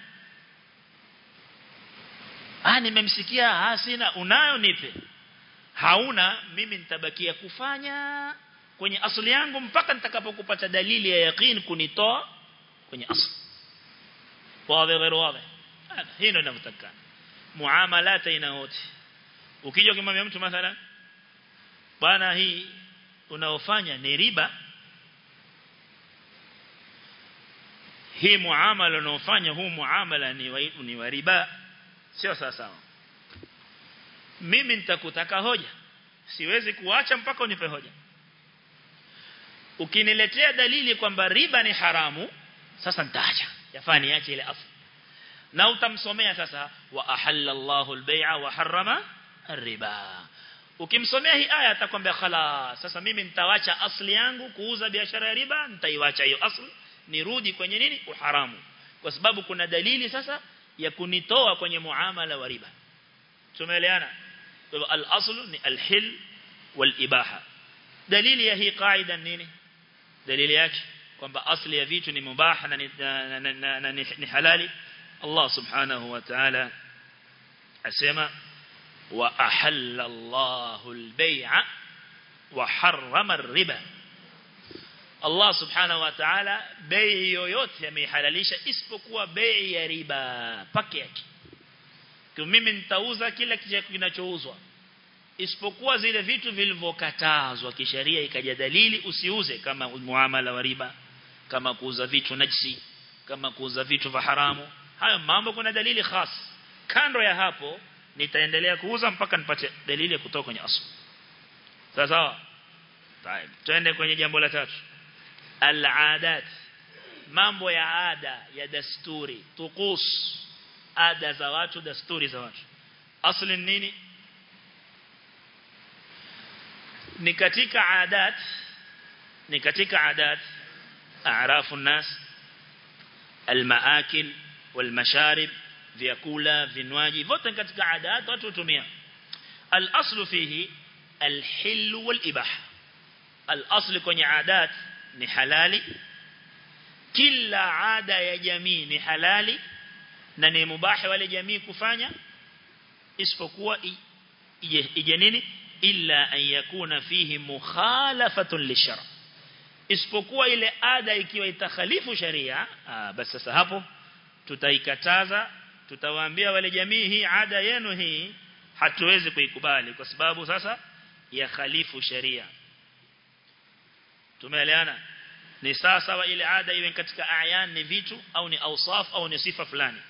ah nimemsikia ah sina unayo nipe hauna mimi nitabakia kufanya kwenye asli yangu mpaka nitakapokupata dalili ya yaqeen kunitoa kwenye asli wazi غير wazi hii ndio ninavyotakana muamalat aina wote ukija ukimwambia mtu mathalan bwana hii unaofanya ni riba hii muamala unaofanya huu muamala ni wa, ni wa riba sio sawa sawa mimi nitakutaka hoja siwezi kuacha mpaka unipe hoja ukiniletea dalili kwamba riba ni haramu sasa nitaacha yafaa niache ile asli na utamsomea sasa wa ahalla Allahu al-bai'a wa harrama riba ukimsomea hii aya atakwambia khalas sasa mimi nitawacha asli yangu kuuza biashara ya riba nitaiwacha hiyo asli nirudi kwenye nini uharamu kwa sababu kuna dalili sasa ya kunitoa kwenye muamala wa riba tumeelewana kwa hivyo al-aslu ni al-hil wal-ibaha dalili ya hii qaida nini dalili yake kwamba asli ya vitu ni mubaha na ni, na, na, na, na, ni halali Allah subhanahu wa ta'ala asema wa ahalla Allahu al-bay'a wa harrama ar-riba Allah subhanahu wa ta'ala bei yoyote amehalalisha isipokuwa bei ya riba peke yake kwa mimi nitauza kila kinachouzwa isipokuwa zile vitu vilivyokatazwa kisheria ikaja dalili usiuze kama muamala wa riba kama kuuza vitu najisi kama kuuza vitu vya haramu hayo mambo kuna dalili khas kando ya hapo nitaendelea kuuza mpaka nipate dalili ya kutoka kwenye asli sawa sawa طيب tuende kwenye jambo la tatu al-adat mambo ya ada ya dasturi tuqus ada za watu dasturi za watu asli nini ni katika adat ni katika adat a'rafu nas almaakil walmasharib vyakula vinywaji vote katika adat watu hutumia al-aslu fihi al-hil wal-ibah al-aslu kwenye adat ni halali kila ada ya jamii ni halali na ni mubahi wale jamii kufanya isipokuwa ije nini illa an yakuna fihi mukhalafatun lishara isipokuwa ile ada ikiwa itakhalifu sharia basi sasa hapo tutaikataza tutawaambia wale jamii hii ada yenu hii hatuwezi kuikubali kwa sababu sasa ya khalifu sharia tumeelewana ni sasa wa ile ada iwe katika ayan ni vitu au ni awsaf au ni sifa fulani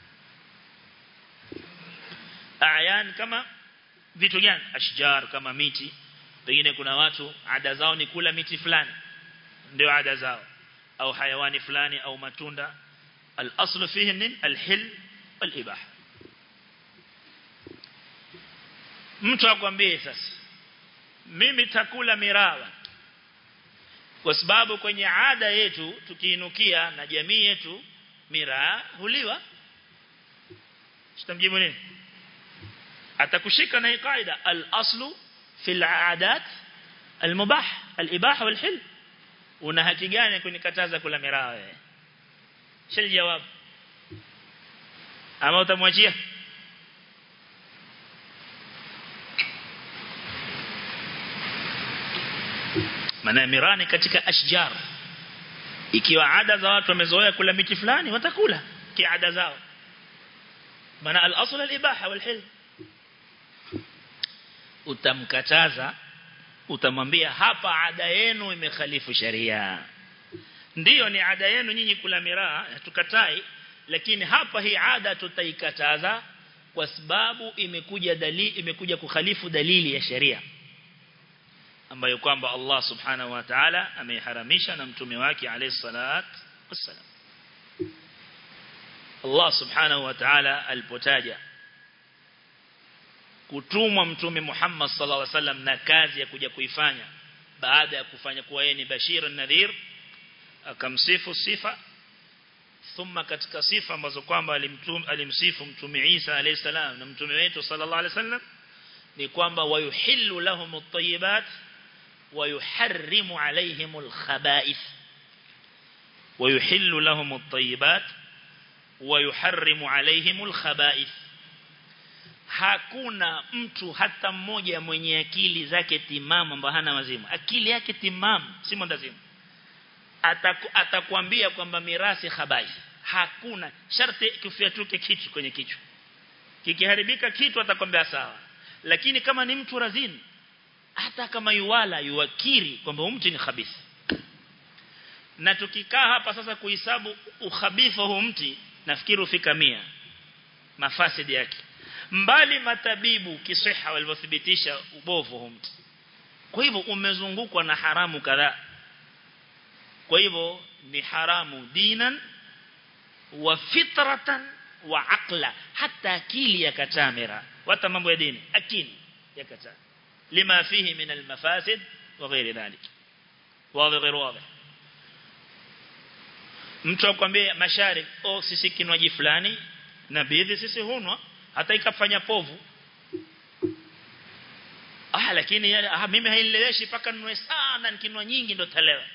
ayan kama vitu gani ashjar kama miti pengine kuna watu ada zao ni kula miti fulani ndio ada zao au hayawani fulani au matunda al-aslu fihi nin al-hil wal-ibah mtu akwambie sasa mimi takula mirawa kwa sababu kwenye ada yetu tukiinukia na jamii yetu miraa huliwa sitamjibu nini atakushika na kaida al-aslu fil aadat al-mubah al-ibah wal-hil una haki gani kunikataza kula miraa wewe shil jawab ama utamwachia maana mirani katika ashjar ikiwa ada za watu wamezoea kula miti fulani watakula kiada zao maana al-asl al-ibaha wal-hil utamkataza utamwambia hapa ada yenu imekhalifu sharia ndiyo ni ada yenu nyinyi kula miraa tukatai lakini hapa hii ada tutaikataza kwa sababu imekuja dalili imekuja kukhalifu dalili ya sharia ambayo kwamba Allah subhanahu wa ta'ala ameiharamisha na mtume wake alayhi salat wassalam Allah subhanahu wa ta'ala alipotaja kutumwa mtume Muhammad sallallahu alaihi wasallam na kazi ya kuja kuifanya baada ya kufanya kuwa yeye ni bashir nadhir akamsifu sifa thumma katika sifa ambazo kwamba alimtum alimsifu mtume Isa alayhi salam na mtume wetu sallallahu alaihi wasallam ni kwamba wayuhillu lahum at-tayyibat ويحرم عليهم الخبائث ويحل لهم الطيبات ويحرم عليهم الخبائث hakuna mtu hata mmoja mwenye akili zake timamu ambaye hana wazimu akili yake timamu si mwendazimu Ataku, atakwambia kwamba mirasi khabai hakuna sharti kifiatuke kitu kwenye kichwa kikiharibika kitu atakwambia sawa lakini kama ni mtu razini hata kama yuwala yuwakiri kwamba mtu ni khabith na tukikaa hapa sasa kuhesabu ukhabifa huu mti nafikiri ufika mia mafasidi yake mbali matabibu kisiha walivyothibitisha ubovu huu mtu kwa hivyo umezungukwa na haramu kadhaa kwa hivyo ni haramu dinan wa fitratan wa aqla hata akili yakataa mira hata mambo ya dini akili yakataa lima fihi min almafasid wa ghairi dhalik wazi غير واضح mtu akwambia mashariki oh sisi kinywaji fulani na bidhi sisi hunwa hata ikafanya povu ah lakini ah, mimi hainileweshi paka ninwe sana nikinwa nyingi ndo talewa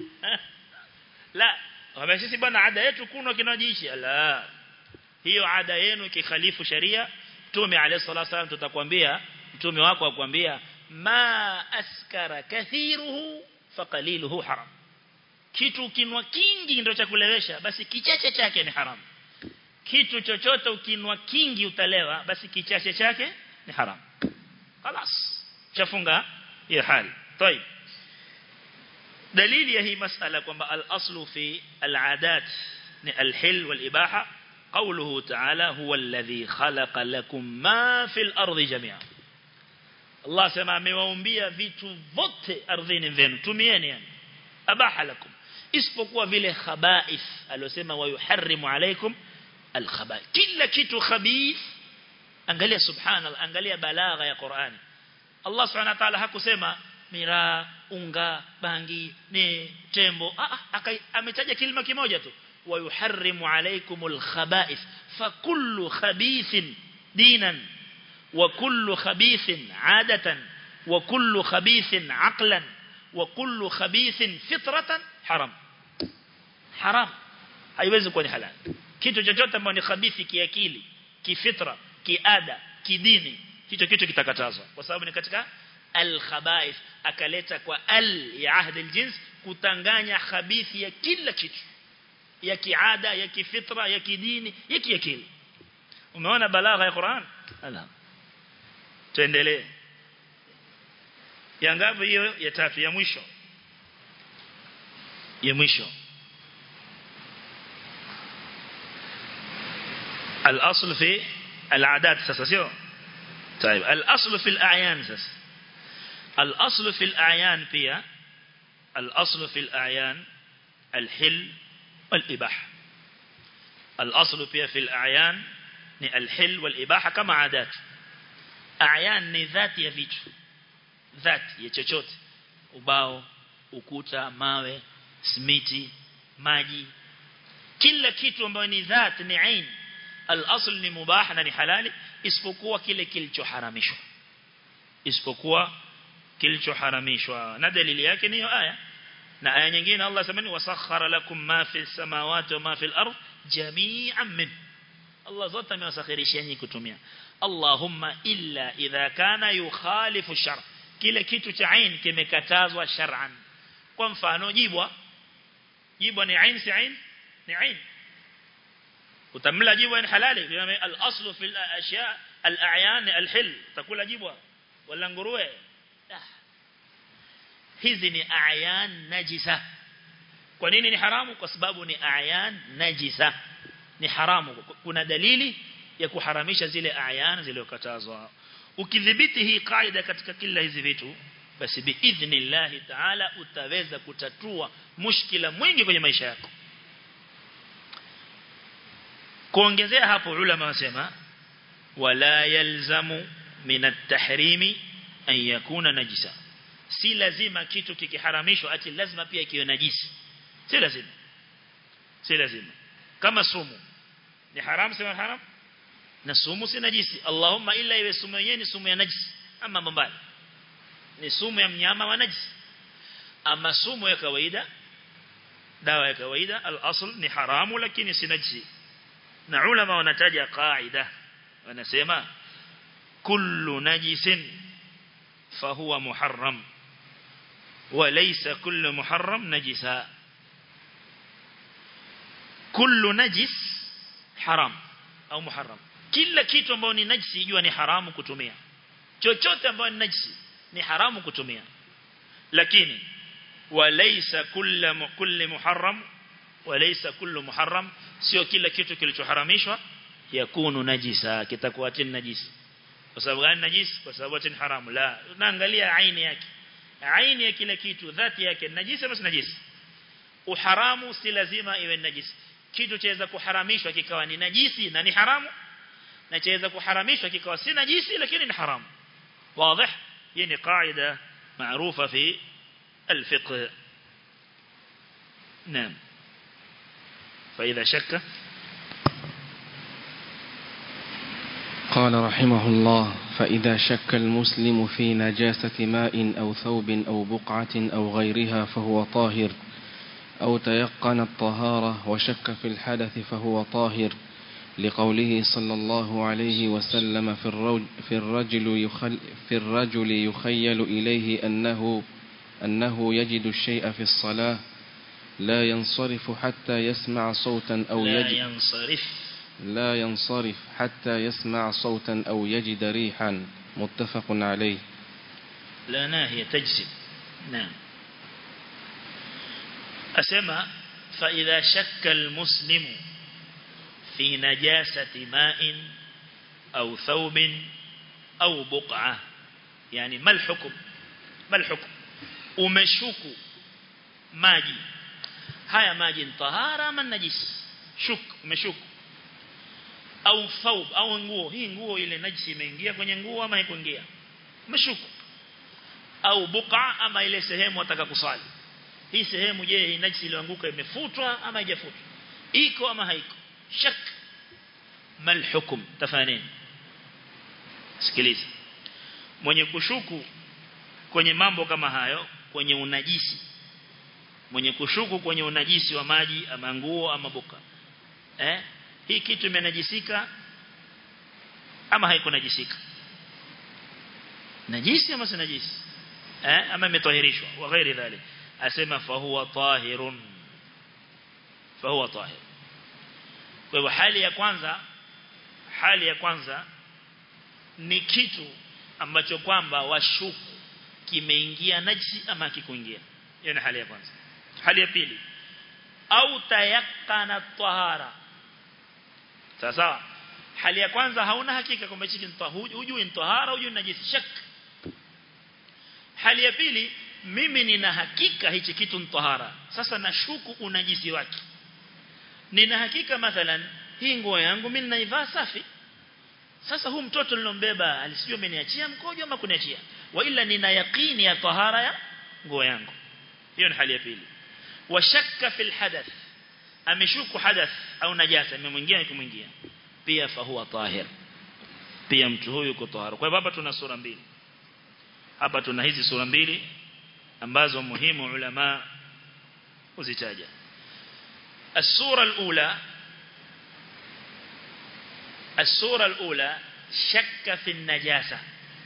la wame sisi bwana ada yetu kunwa kinywaji hichi la hiyo ada yenu ikikhalifu sharia mtume alayhi salatu wasallam tutakwambia mtume wako akwambia ma askara kathiruhu faqaliluhu haram kitu ukinwa kingi ndio cha kulewesha basi kichache chake ni haram kitu chochote ukinwa kingi utalewa basi kichache chake ni haram خلاص chafunga hiyo hali طيب dalili ya hii masala kwamba al-aslu fi al-adat ni al-hil wal-ibaha qawluhu ta'ala huwa alladhi khalaqa lakum ma fil ardi jami'a Allah sema amewaumbia vitu vote ardhini venu tumieni yani abaha lakum isipokuwa vile khaba'ith aliyosema wa yuharrimu alaykum al-khaba'ith kila kitu khabith angalia subhanallah angalia balagha ya Qur'ani Allah subhanahu wa ta'ala hakusema miraa unga bangi ni tembo ah, ah ametaja kilima kimoja tu wa yuharrimu alaykumul khaba'ith fa kullu khabithin dinan wa kullu khabithin 'adatan wa kullu khabithin 'aqlan wa kullu khabithin fitratan haram haram haiwezi kuwa ni halal kitu chochote ambacho ni khabithi kiakili kifitra kiada kidini hicho kitu kitakatazwa kwa sababu ni katika al-khaba'ith akaleta kwa al ya ahdi al-jins kutanganya khabithi ya kila kitu ya kiada ya kifitra ya kidini ya kiakili umeona balagha ya Qur'an ala tuendelee ya ngapi hiyo ya tatu ya mwisho ya mwisho al-asl fi al-adat sasa sio طيب الأصل في الأعيان سس الأصل في الأعيان بيا الأصل في الأعيان الحل والإباحة الأصل بيا في الأعيان الحل والإباحة كما عادات أعيان ni ذات ya vitu ذات ya chochote ubao ukuta mawe simiti maji kila kitu ambayo ni ذات ni ain al-asl ni mubah na ni halali isipokuwa kile kilichoharamishwa isipokuwa kilichoharamishwa na dalili yake ni hiyo aya na aya nyingine Allah samani wasakhara lakum ma fi samawati wa ma fi al-ard jami'an min Allah zote amewasakhirisha nyinyi kutumia Allahumma illa idha kana yukhalifu shar kile kitu cha ain kimekatazwa shar'an kwa mfano jibwa jibwa ni ain si ain ni ain utamla jibwa ni halali al-aslu fi al-ashya al-a'yan al-hil takula jibwa wala nguruwe hizi ni a'yan najisa kwa nini ni haramu kwa sababu ni a'yan najisa ni haramu kuna dalili ya kuharamisha zile a'yan zilizokatazwa ukidhibiti hii kaida katika kila hizi vitu basi biidhnillah ta'ala utaweza kutatua mushkila mwingi kwenye maisha yako kuongezea hapo ulama wasema wala yalzamu min at-tahrimi an yakuna najisa si lazima kitu kikiharamishwa ati lazima pia kiwe najisi si lazima si lazima kama sumu ni haram sema haram na sumu si najisi Allahumma illa iwe sumu yenyewe ni sumu ya najisi ama mbaya ni sumu ya mnyama wa najisi ama sumu ya kawaida dawa ya kawaida al-asl ni haramu lakini si najisi na ulama wanataja qaida wanasema kullu najisin fahuwa muharram وليس كل محرم نجسا كل نجس حرام au muharram kila kitu ambacho ni najisi jua ni haramu kutumia chochote ambacho ni najisi ni haramu kutumia lakini walaysa kullu kulli muharram walaysa kullu muharram sio kila kitu kilichoharamishwa yakunu najisa kitakuwa tena najisi kwa sababu gani najisi kwa sababu tena haramu la unaangalia aini yake aini ya kila kitu dhati yake najisi basi najisi uharamu si lazima iwe najisi kitu chaweza kuharamishwa kikawa ni najisi na ni haramu na chaweza kuharamishwa kikawa si najisi lakini ni haramu واضح يعني قاعدة معروفة في الفقه نعم فإذا شك قال رحمه الله فإذا شك المسلم في نجاسة ماء أو ثوب أو بقعة أو غيرها فهو طاهر أو تيقن الطهارة وشك في الحدث فهو طاهر لقوله صلى الله عليه وسلم في الرجل, في الرجل, يخل في الرجل يخيل إليه أنه, أنه يجد الشيء في الصلاة لا ينصرف حتى يسمع صوتا أو لا يجد ينصرف لا ينصرف حتى يسمع صوتا أو يجد ريحا متفق عليه لا ناهية تجزم نعم أسمى فإذا شك المسلم في نجاسة ماء أو ثوب أو بقعة يعني ما الحكم ما الحكم umeshuku maji haya maji ni tahara ama najisi shuk umeshuku au thawb au nguo hii nguo ile najisi imeingia kwenye nguo ama haikuingia umeshuku au buqa ama ile sehemu wataka kusali hii sehemu je hii najisi iliyoanguka imefutwa ama haijafutwa iko ama haiko shak mal hukum tafanini sikiliza mwenye kushuku kwenye mambo kama hayo kwenye unajisi mwenye kushuku kwenye unajisi wa maji ama nguo ama buka eh hii kitu imenajisika ama haikunajisika najisi ama si najisi eh ama imetahirishwa wa ghairi dhalik asema fa huwa tahirun fa huwa tahir kwa hivyo hali ya kwanza hali ya kwanza ni kitu ambacho kwamba washuku kimeingia najisi ama kikuingia hiyo ni hali ya kwanza hali ya pili au tayakkana tahara sasa hali ya kwanza hauna hakika kwamba hichi ni tahara hujui ni tahara hujui ni najisi shak hali ya pili mimi nina hakika hichi kitu ni tahara sasa nashuku unajisi wake nina hakika mathalan hii nguo yangu mimi ninaivaa safi sasa huu mtoto nilombeba alisijua ameniachia mkojo ama kuniachia wa ila nina yaqini ya tahara ya nguo yangu hiyo ni hali ya pili wa shakka fil hadath ameshuku hadath au najasa imemwingia ikimwingia pia fa huwa tahir pia mtu huyu yuko tahara kwa hivyo hapa tuna sura mbili hapa tuna hizi sura mbili ambazo muhimu ulama uzitaja السورة الأولى السورة الأولى شك في النجاسة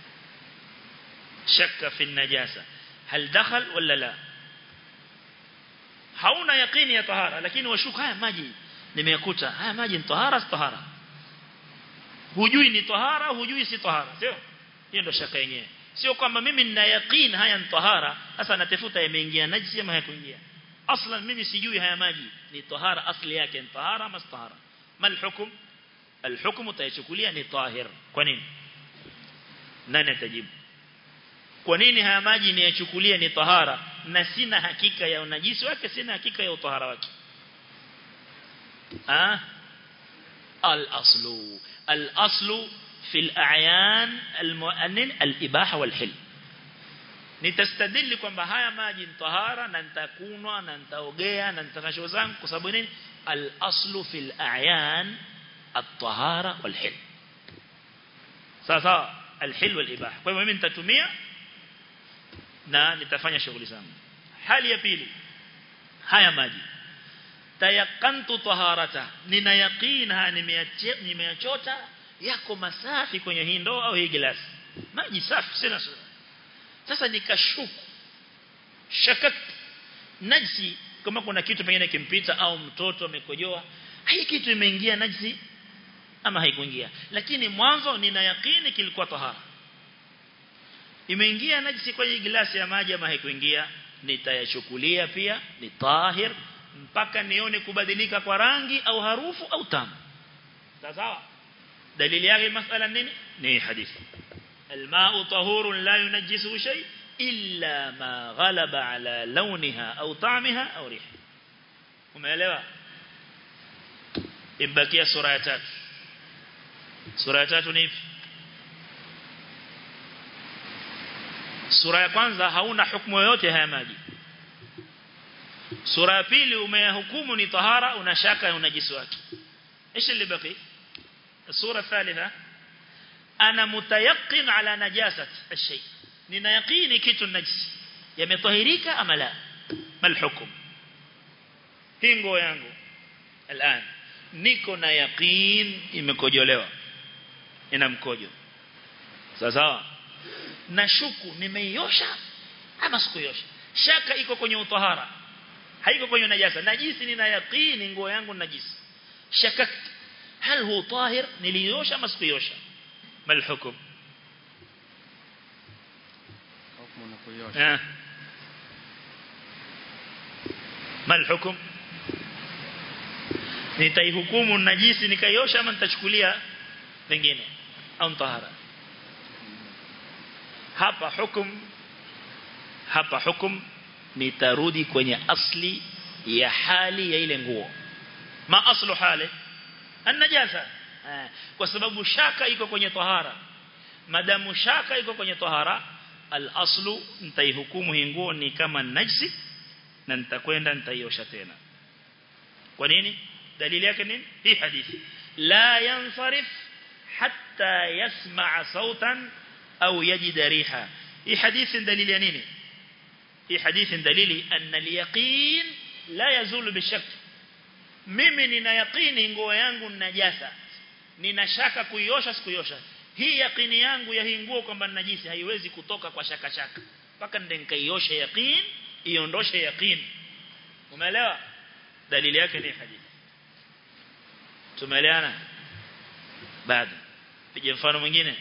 شك في النجاسة هل دخل ولا لا hauna yaqini ya tahara lakini washuka haya maji nimekuta haya maji ni tahara si tahara hujui ni tahara hujui si tahara sio hiyo ndio shaka yenyewe sio kwamba mimi nina yaqini haya ni tahara sasa natafuta yameingia najisi ama hayakuingia aslan mimi sijui haya maji ni tahara asli yake ni tahara ama tahara mal hukum الحكم utayachukulia ni tahir kwa nini nani atajibu kwa nini haya maji ni yachukulia ni tahara na sina hakika ya unajisi wake sina hakika ya utahara wake ah al-aslu al-aslu في الأعيان المؤنن الإباحة والحل nitastadili kwamba haya maji ni tahara na nitakunwa na nitaogea na nitakasho zangu kwa sababu nini al-aslu fil a'yan at-tahara wal hil sasa al-hil wal ibaha kwa hivyo mimi nitatumia na nitafanya shughuli zangu hali ya pili haya maji tayakantu taharata nina yaqina nimeyachota yako masafi kwenye hii ndoo au hii glasi maji safi sina sura sasa nikashuku shakak najisi kama kuna kitu pengine kimpita au mtoto amekojoa hii kitu imeingia najisi ama haikuingia lakini mwanzo nina yakini kilikuwa tahara imeingia najisi kwenye glasi ya maji ama haikuingia nitayachukulia pia ni tahir mpaka nione kubadilika kwa rangi au harufu au tamu sawa dalili yake masala nini ni hadithi الماء طهور لا ينجسه شيء إلا ما غلب على لونها أو طعمها أو ريحها umeelewa ibakia sura ya tatu sura ya tatu ni ipi sura ya kwanza hauna hukumu yoyote haya maji sura ya pili umeyahukumu ni tahara una shaka unajisi wake ايش اللي بقي الصوره الثالثه انا متيقن على نجاسه الشيء nina yaqini kitu najisi yametahirika ama la mal hukum hingo yangu الان niko na yaqin imekojolewa ina mkojo sawa nashuku nimeiosha ama sikuiosha shaka iko kwenye utahara haiko kwenye najasa najisi nina yaqini nguo yangu najisi shakakt hal hu tahir niliosha ama sikuiosha mal hukum hukumu na kuiosha mal hukum nitaihukumu najisi nikaiosha ama nitachukulia pengine au tahara hapa hukum hapa hukum nitarudi kwenye asli ya hali ya ile nguo ma aslu hali an-najasa kwa sababu shaka iko kwenye tahara madamu shaka iko kwenye tahara al-aslu nitaihukumu hii nguo ni kama najisi na nitakwenda nitaiosha tena kwa nini dalili yake nini hii hadithi la yansarif hatta yasma' sautan au yajida riha hii hadithi dalili ya nini hii hadithi dalili anna al-yaqin la yazulu bishak mimi nina yaqini nguo yangu najasa nina shaka kuiosha sikuiosha hii yaqini yangu ya hii nguo kwamba najisi haiwezi kutoka kwa shaka shaka mpaka ndio nikaiosha yaqin iondoshe yaqin umeelewa dalili yake ni hadithi tumeelewana bado pige mfano mwingine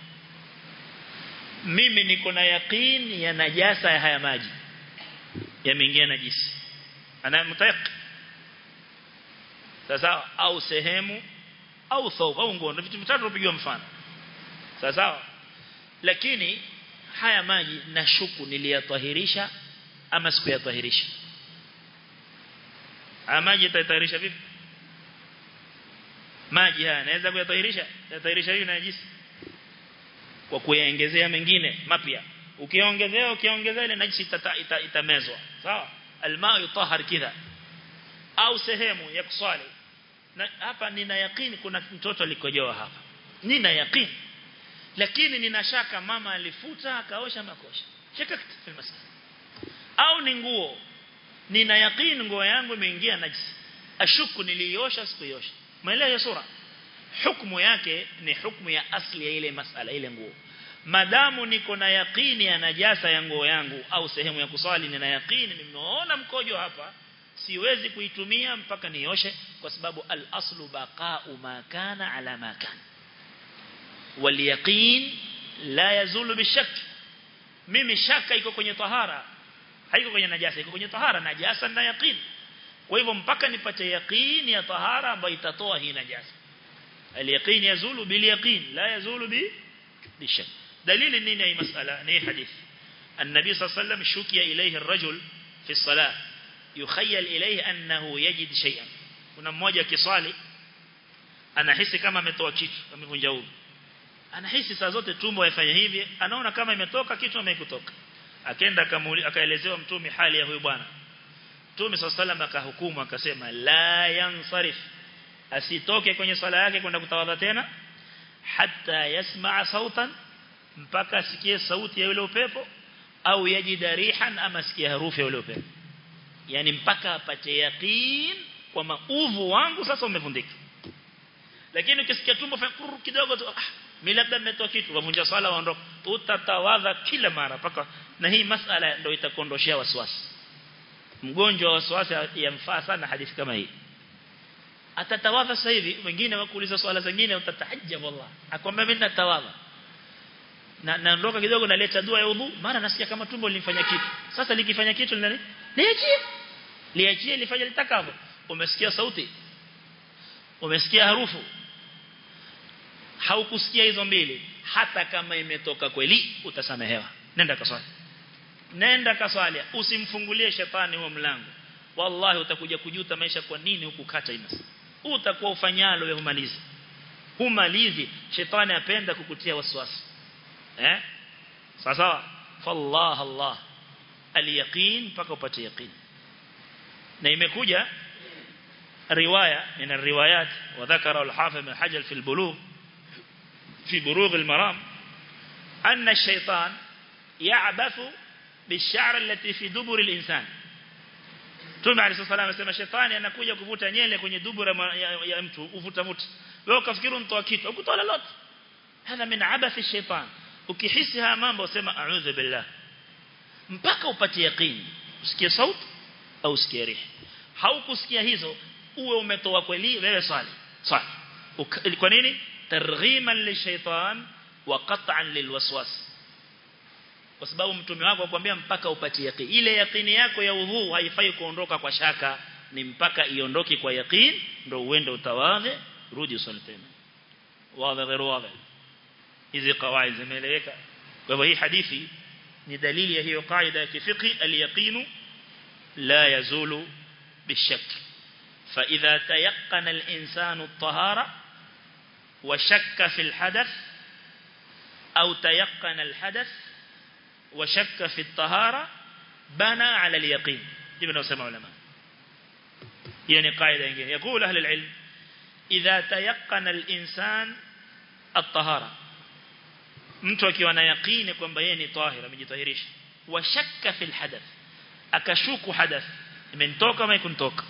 mimi niko na yaqeen ya najasa ya haya maji yameingia najisi ana mtayaq sasa au sehemu au thawb au nguo vitu vitatu tupigwa mfano sasa lakini haya maji nashuku niliyatahirisha ama sikuyatahirisha haya maji yatatahirisha vipi maji haya naweza kuyatahirisha yatahirisha hiyo najisi kwa kuyaongezea mengine mapya ukiongezea ukiongezea ile najisi itamezwa ita, ita sawa almaa yutahhar kidha au sehemu ya kuswali na hapa nina yakini kuna mtoto alikojoa hapa nina yakini lakini nina shaka mama alifuta akaosha makosha shaka fi masala au ni nguo nina yakini nguo yangu imeingia najisi ashuku niliosha sikuiosha maelezo ya sura hukumu yake ni hukumu ya asli ya ile masala ile nguo madamu niko na yakini ya najasa ya nguo yangu au sehemu ya kuswali nina yakini nimeona mkojo hapa siwezi kuitumia mpaka nioshe kwa sababu al-aslu baqa'u ma kana ala ma kana wal yaqin la yazulu bishak mimi shaka iko kwenye tahara haiko kwenye najasa iko kwenye tahara najasa na yaqin kwa hivyo mpaka nipate yaqin ya tahara ambayo itatoa hii najasa al-yaqin yazulu bil yaqin la yazulu bi bishak dalili nini hii masala ni hadith النبي صلى الله عليه وسلم شكي إليه الرجل في الصلاة يخيل إليه أنه يجد شيئا kuna mmoja kiswali anahisi kama ametoa kitu amevunja udhu anahisi saa zote tumbo yafanya hivi anaona kama imetoka kitu amekutoka akaenda akaelezewa mtume hali ya huyu bwana mtume sallallahu akahukumu akasema la yansarif asitoke kwenye swala yake kwenda kutawadha tena hatta yasmaa sautan mpaka asikie sauti ya yule upepo au yajida rihan ama asikie harufu ya yule upepo yani mpaka apate yaqeen kwa mauvu wangu sasa umevundika lakini ukisikia tumbo fakuru kidogo tu ah mimi labda nimetoa kitu wavunja swala waondoka utatawadha kila mara paka na hii masala ndio itakondoshia wasiwasi mgonjwa wa wasiwasi yamfaa sana hadithi kama hii atatawadha sasa hivi wengine wakuuliza swala zingine utatahajjab wallah akwambia mimi natawadha na naondoka kidogo naleta dua ya udhu mara nasikia kama tumbo linifanya kitu sasa likifanya kitu linani liachie liachie lifanye litakavyo umesikia sauti umesikia harufu haukusikia hizo mbili hata kama imetoka kweli utasamehewa nenda kaswali nenda kaswali usimfungulie shetani huo mlango wallahi utakuja kujuta maisha kwa nini hukukata imas utakuwa ufanyalo wewe umalizi humalizi shetani apenda kukutia waswasi eh sawa fallah allah aliyaqin mpaka upate yaqin na imekuja riwaya min الروايات وذكر الحافظ بن حجر في البلوغ في بلوغ المرام أن الشيطان يعبث بالشعر التي في دبر الإنسان Mtume عليه الصلاه والسلام anasema shetani anakuja kuvuta nyele kwenye dubura ya, ya mtu uvuta vuta. Wewe ukafikiri mtoa kitu, ukutoa lolote. Hana min abathi shaitan. Ukihisi haya mambo usema a'udhu billah. Mpaka upate yaqeen. Usikie sauti au usikie rihi. Haukusikia hizo uwe umetoa kweli wewe swali. Swali. Kwa nini? Targhiman lishaitan wa qat'an lilwaswas kwa sababu mtume wako akwambia mpaka upate yaqeen ile yaqini yako ya udhu haifai kuondoka kwa shaka ni mpaka iondoke kwa yaqeen ndio uende utawadhe rudi usali tena wazi غير wazi hizi kawaid zimeeleweka kwa hivyo hii hadithi ni dalili ya hiyo kaida ya kifiki al-yaqin la yazulu bishak فإذا تيقن الإنسان الطهارة وشك في الحدث أو تيقن الحدث وشك في الطهارة بنى على اليقين ابن سمع علماء يعني قاعدة يقول أهل العلم إذا تيقن الإنسان الطهارة mtu akiwa na yaqini kwamba yeye ni tahir amejitahirisha wa shakka fil hadath akashuku hadath imenitoka ama ikuntoka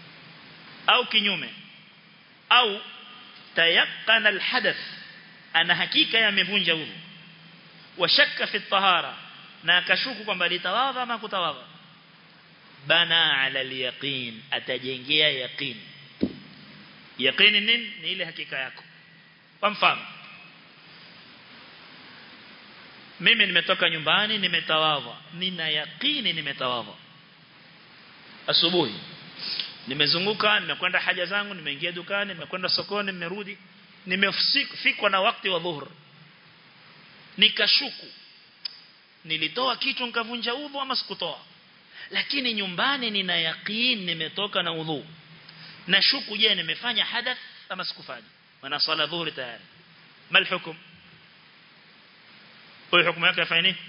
au kinyume au tayaqqana al hadath ana hakika yamevunja udhu wa shakka fi tahara na akashuku kwamba litawadha ama kutawadha bana ala al-yaqin atajengea yaqin yaqin nini ni ile hakika yako kwa mfano mimi nimetoka nyumbani nimetawadha nina yaqini nimetawadha asubuhi nimezunguka nimekwenda haja zangu nimeingia dukani nimekwenda sokoni nimerudi nimefikwa na wakati wa dhuhur nikashuku nilitoa kitu nikavunja udhu ama sikutoa lakini nyumbani nina yaqeen nimetoka na udhu na shuku je nimefanya hadath ama sikufanya maana swala dhuhuri tayari mal hukum huyo hukumu yake afanye nini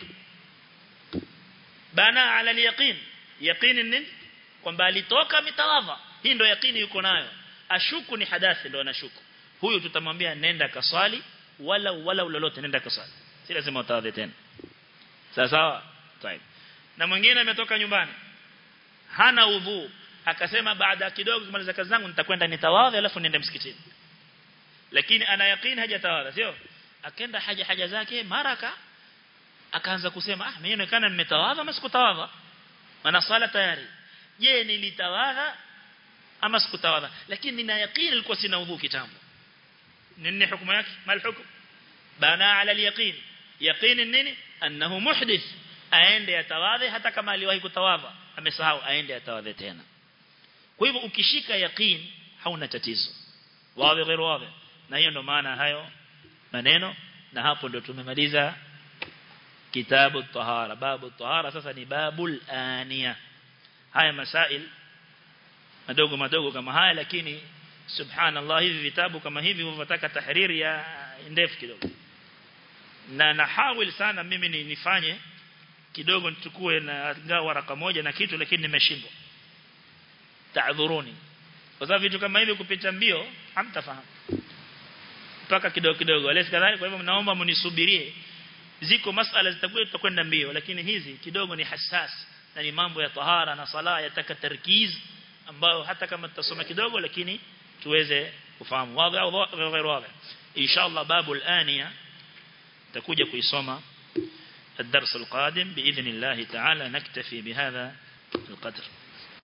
bana ala al-yaqeen yaqeen nini kwamba alitoka mitawadha hii ndio yaqini yuko nayo ashuku ni hadathi ndio anashuku huyu tutamwambia nenda kaswali wala wala lolote nenda kaswali si lazima utawadhe tena sawa sawa طيب na mwingine ametoka nyumbani hana udhu akasema baada kidogo kumaliza kazi zangu nitakwenda nitawadha alafu niende msikitini lakini ana yakini hajatawadha sio akaenda haja haja zake maraka akaanza kusema ah mimi inaonekana nimetawadha ama sikutawadha maana swala tayari je nilitawadha ama sikutawadha lakini nina yakini nilikuwa sina udhu kitambo nini hukumu yake mal hukumu bana ala al-yaqin yaqin nini annahu muhdith aende atawadhe hata kama aliwahi kutawadha amesahau aende atawadhe tena kwa hivyo ukishika yaqin hauna tatizo wazi غير wazi na hiyo ndo maana hayo maneno na hapo ndo tumemaliza kitabu tahara babu tahara sasa ni babul aniya haya masail madogo madogo kama haya lakini subhanallah hivi vitabu kama hivi vinataka tahriri ya ndefu kidogo na nahawil sana mimi ni nifanye kidogo nichukue na ngao waraka moja na kitu lakini nimeshindwa taadhuruni kwa sababu vitu kama hivi kupita mbio hamtafahamu mpaka kidogo kidogo alesi kadhalika kwa hivyo naomba mnisubirie ziko masala zitakuwa tutakwenda mbio lakini hizi kidogo ni hasas na ni mambo ya tahara na sala yataka tarkiz ambayo hata kama tutasoma kidogo lakini tuweze kufahamu wazi au غير واضح inshallah babul aniya تكوجا كيسوما الدرس القادم بإذن الله تعالى نكتفي بهذا القدر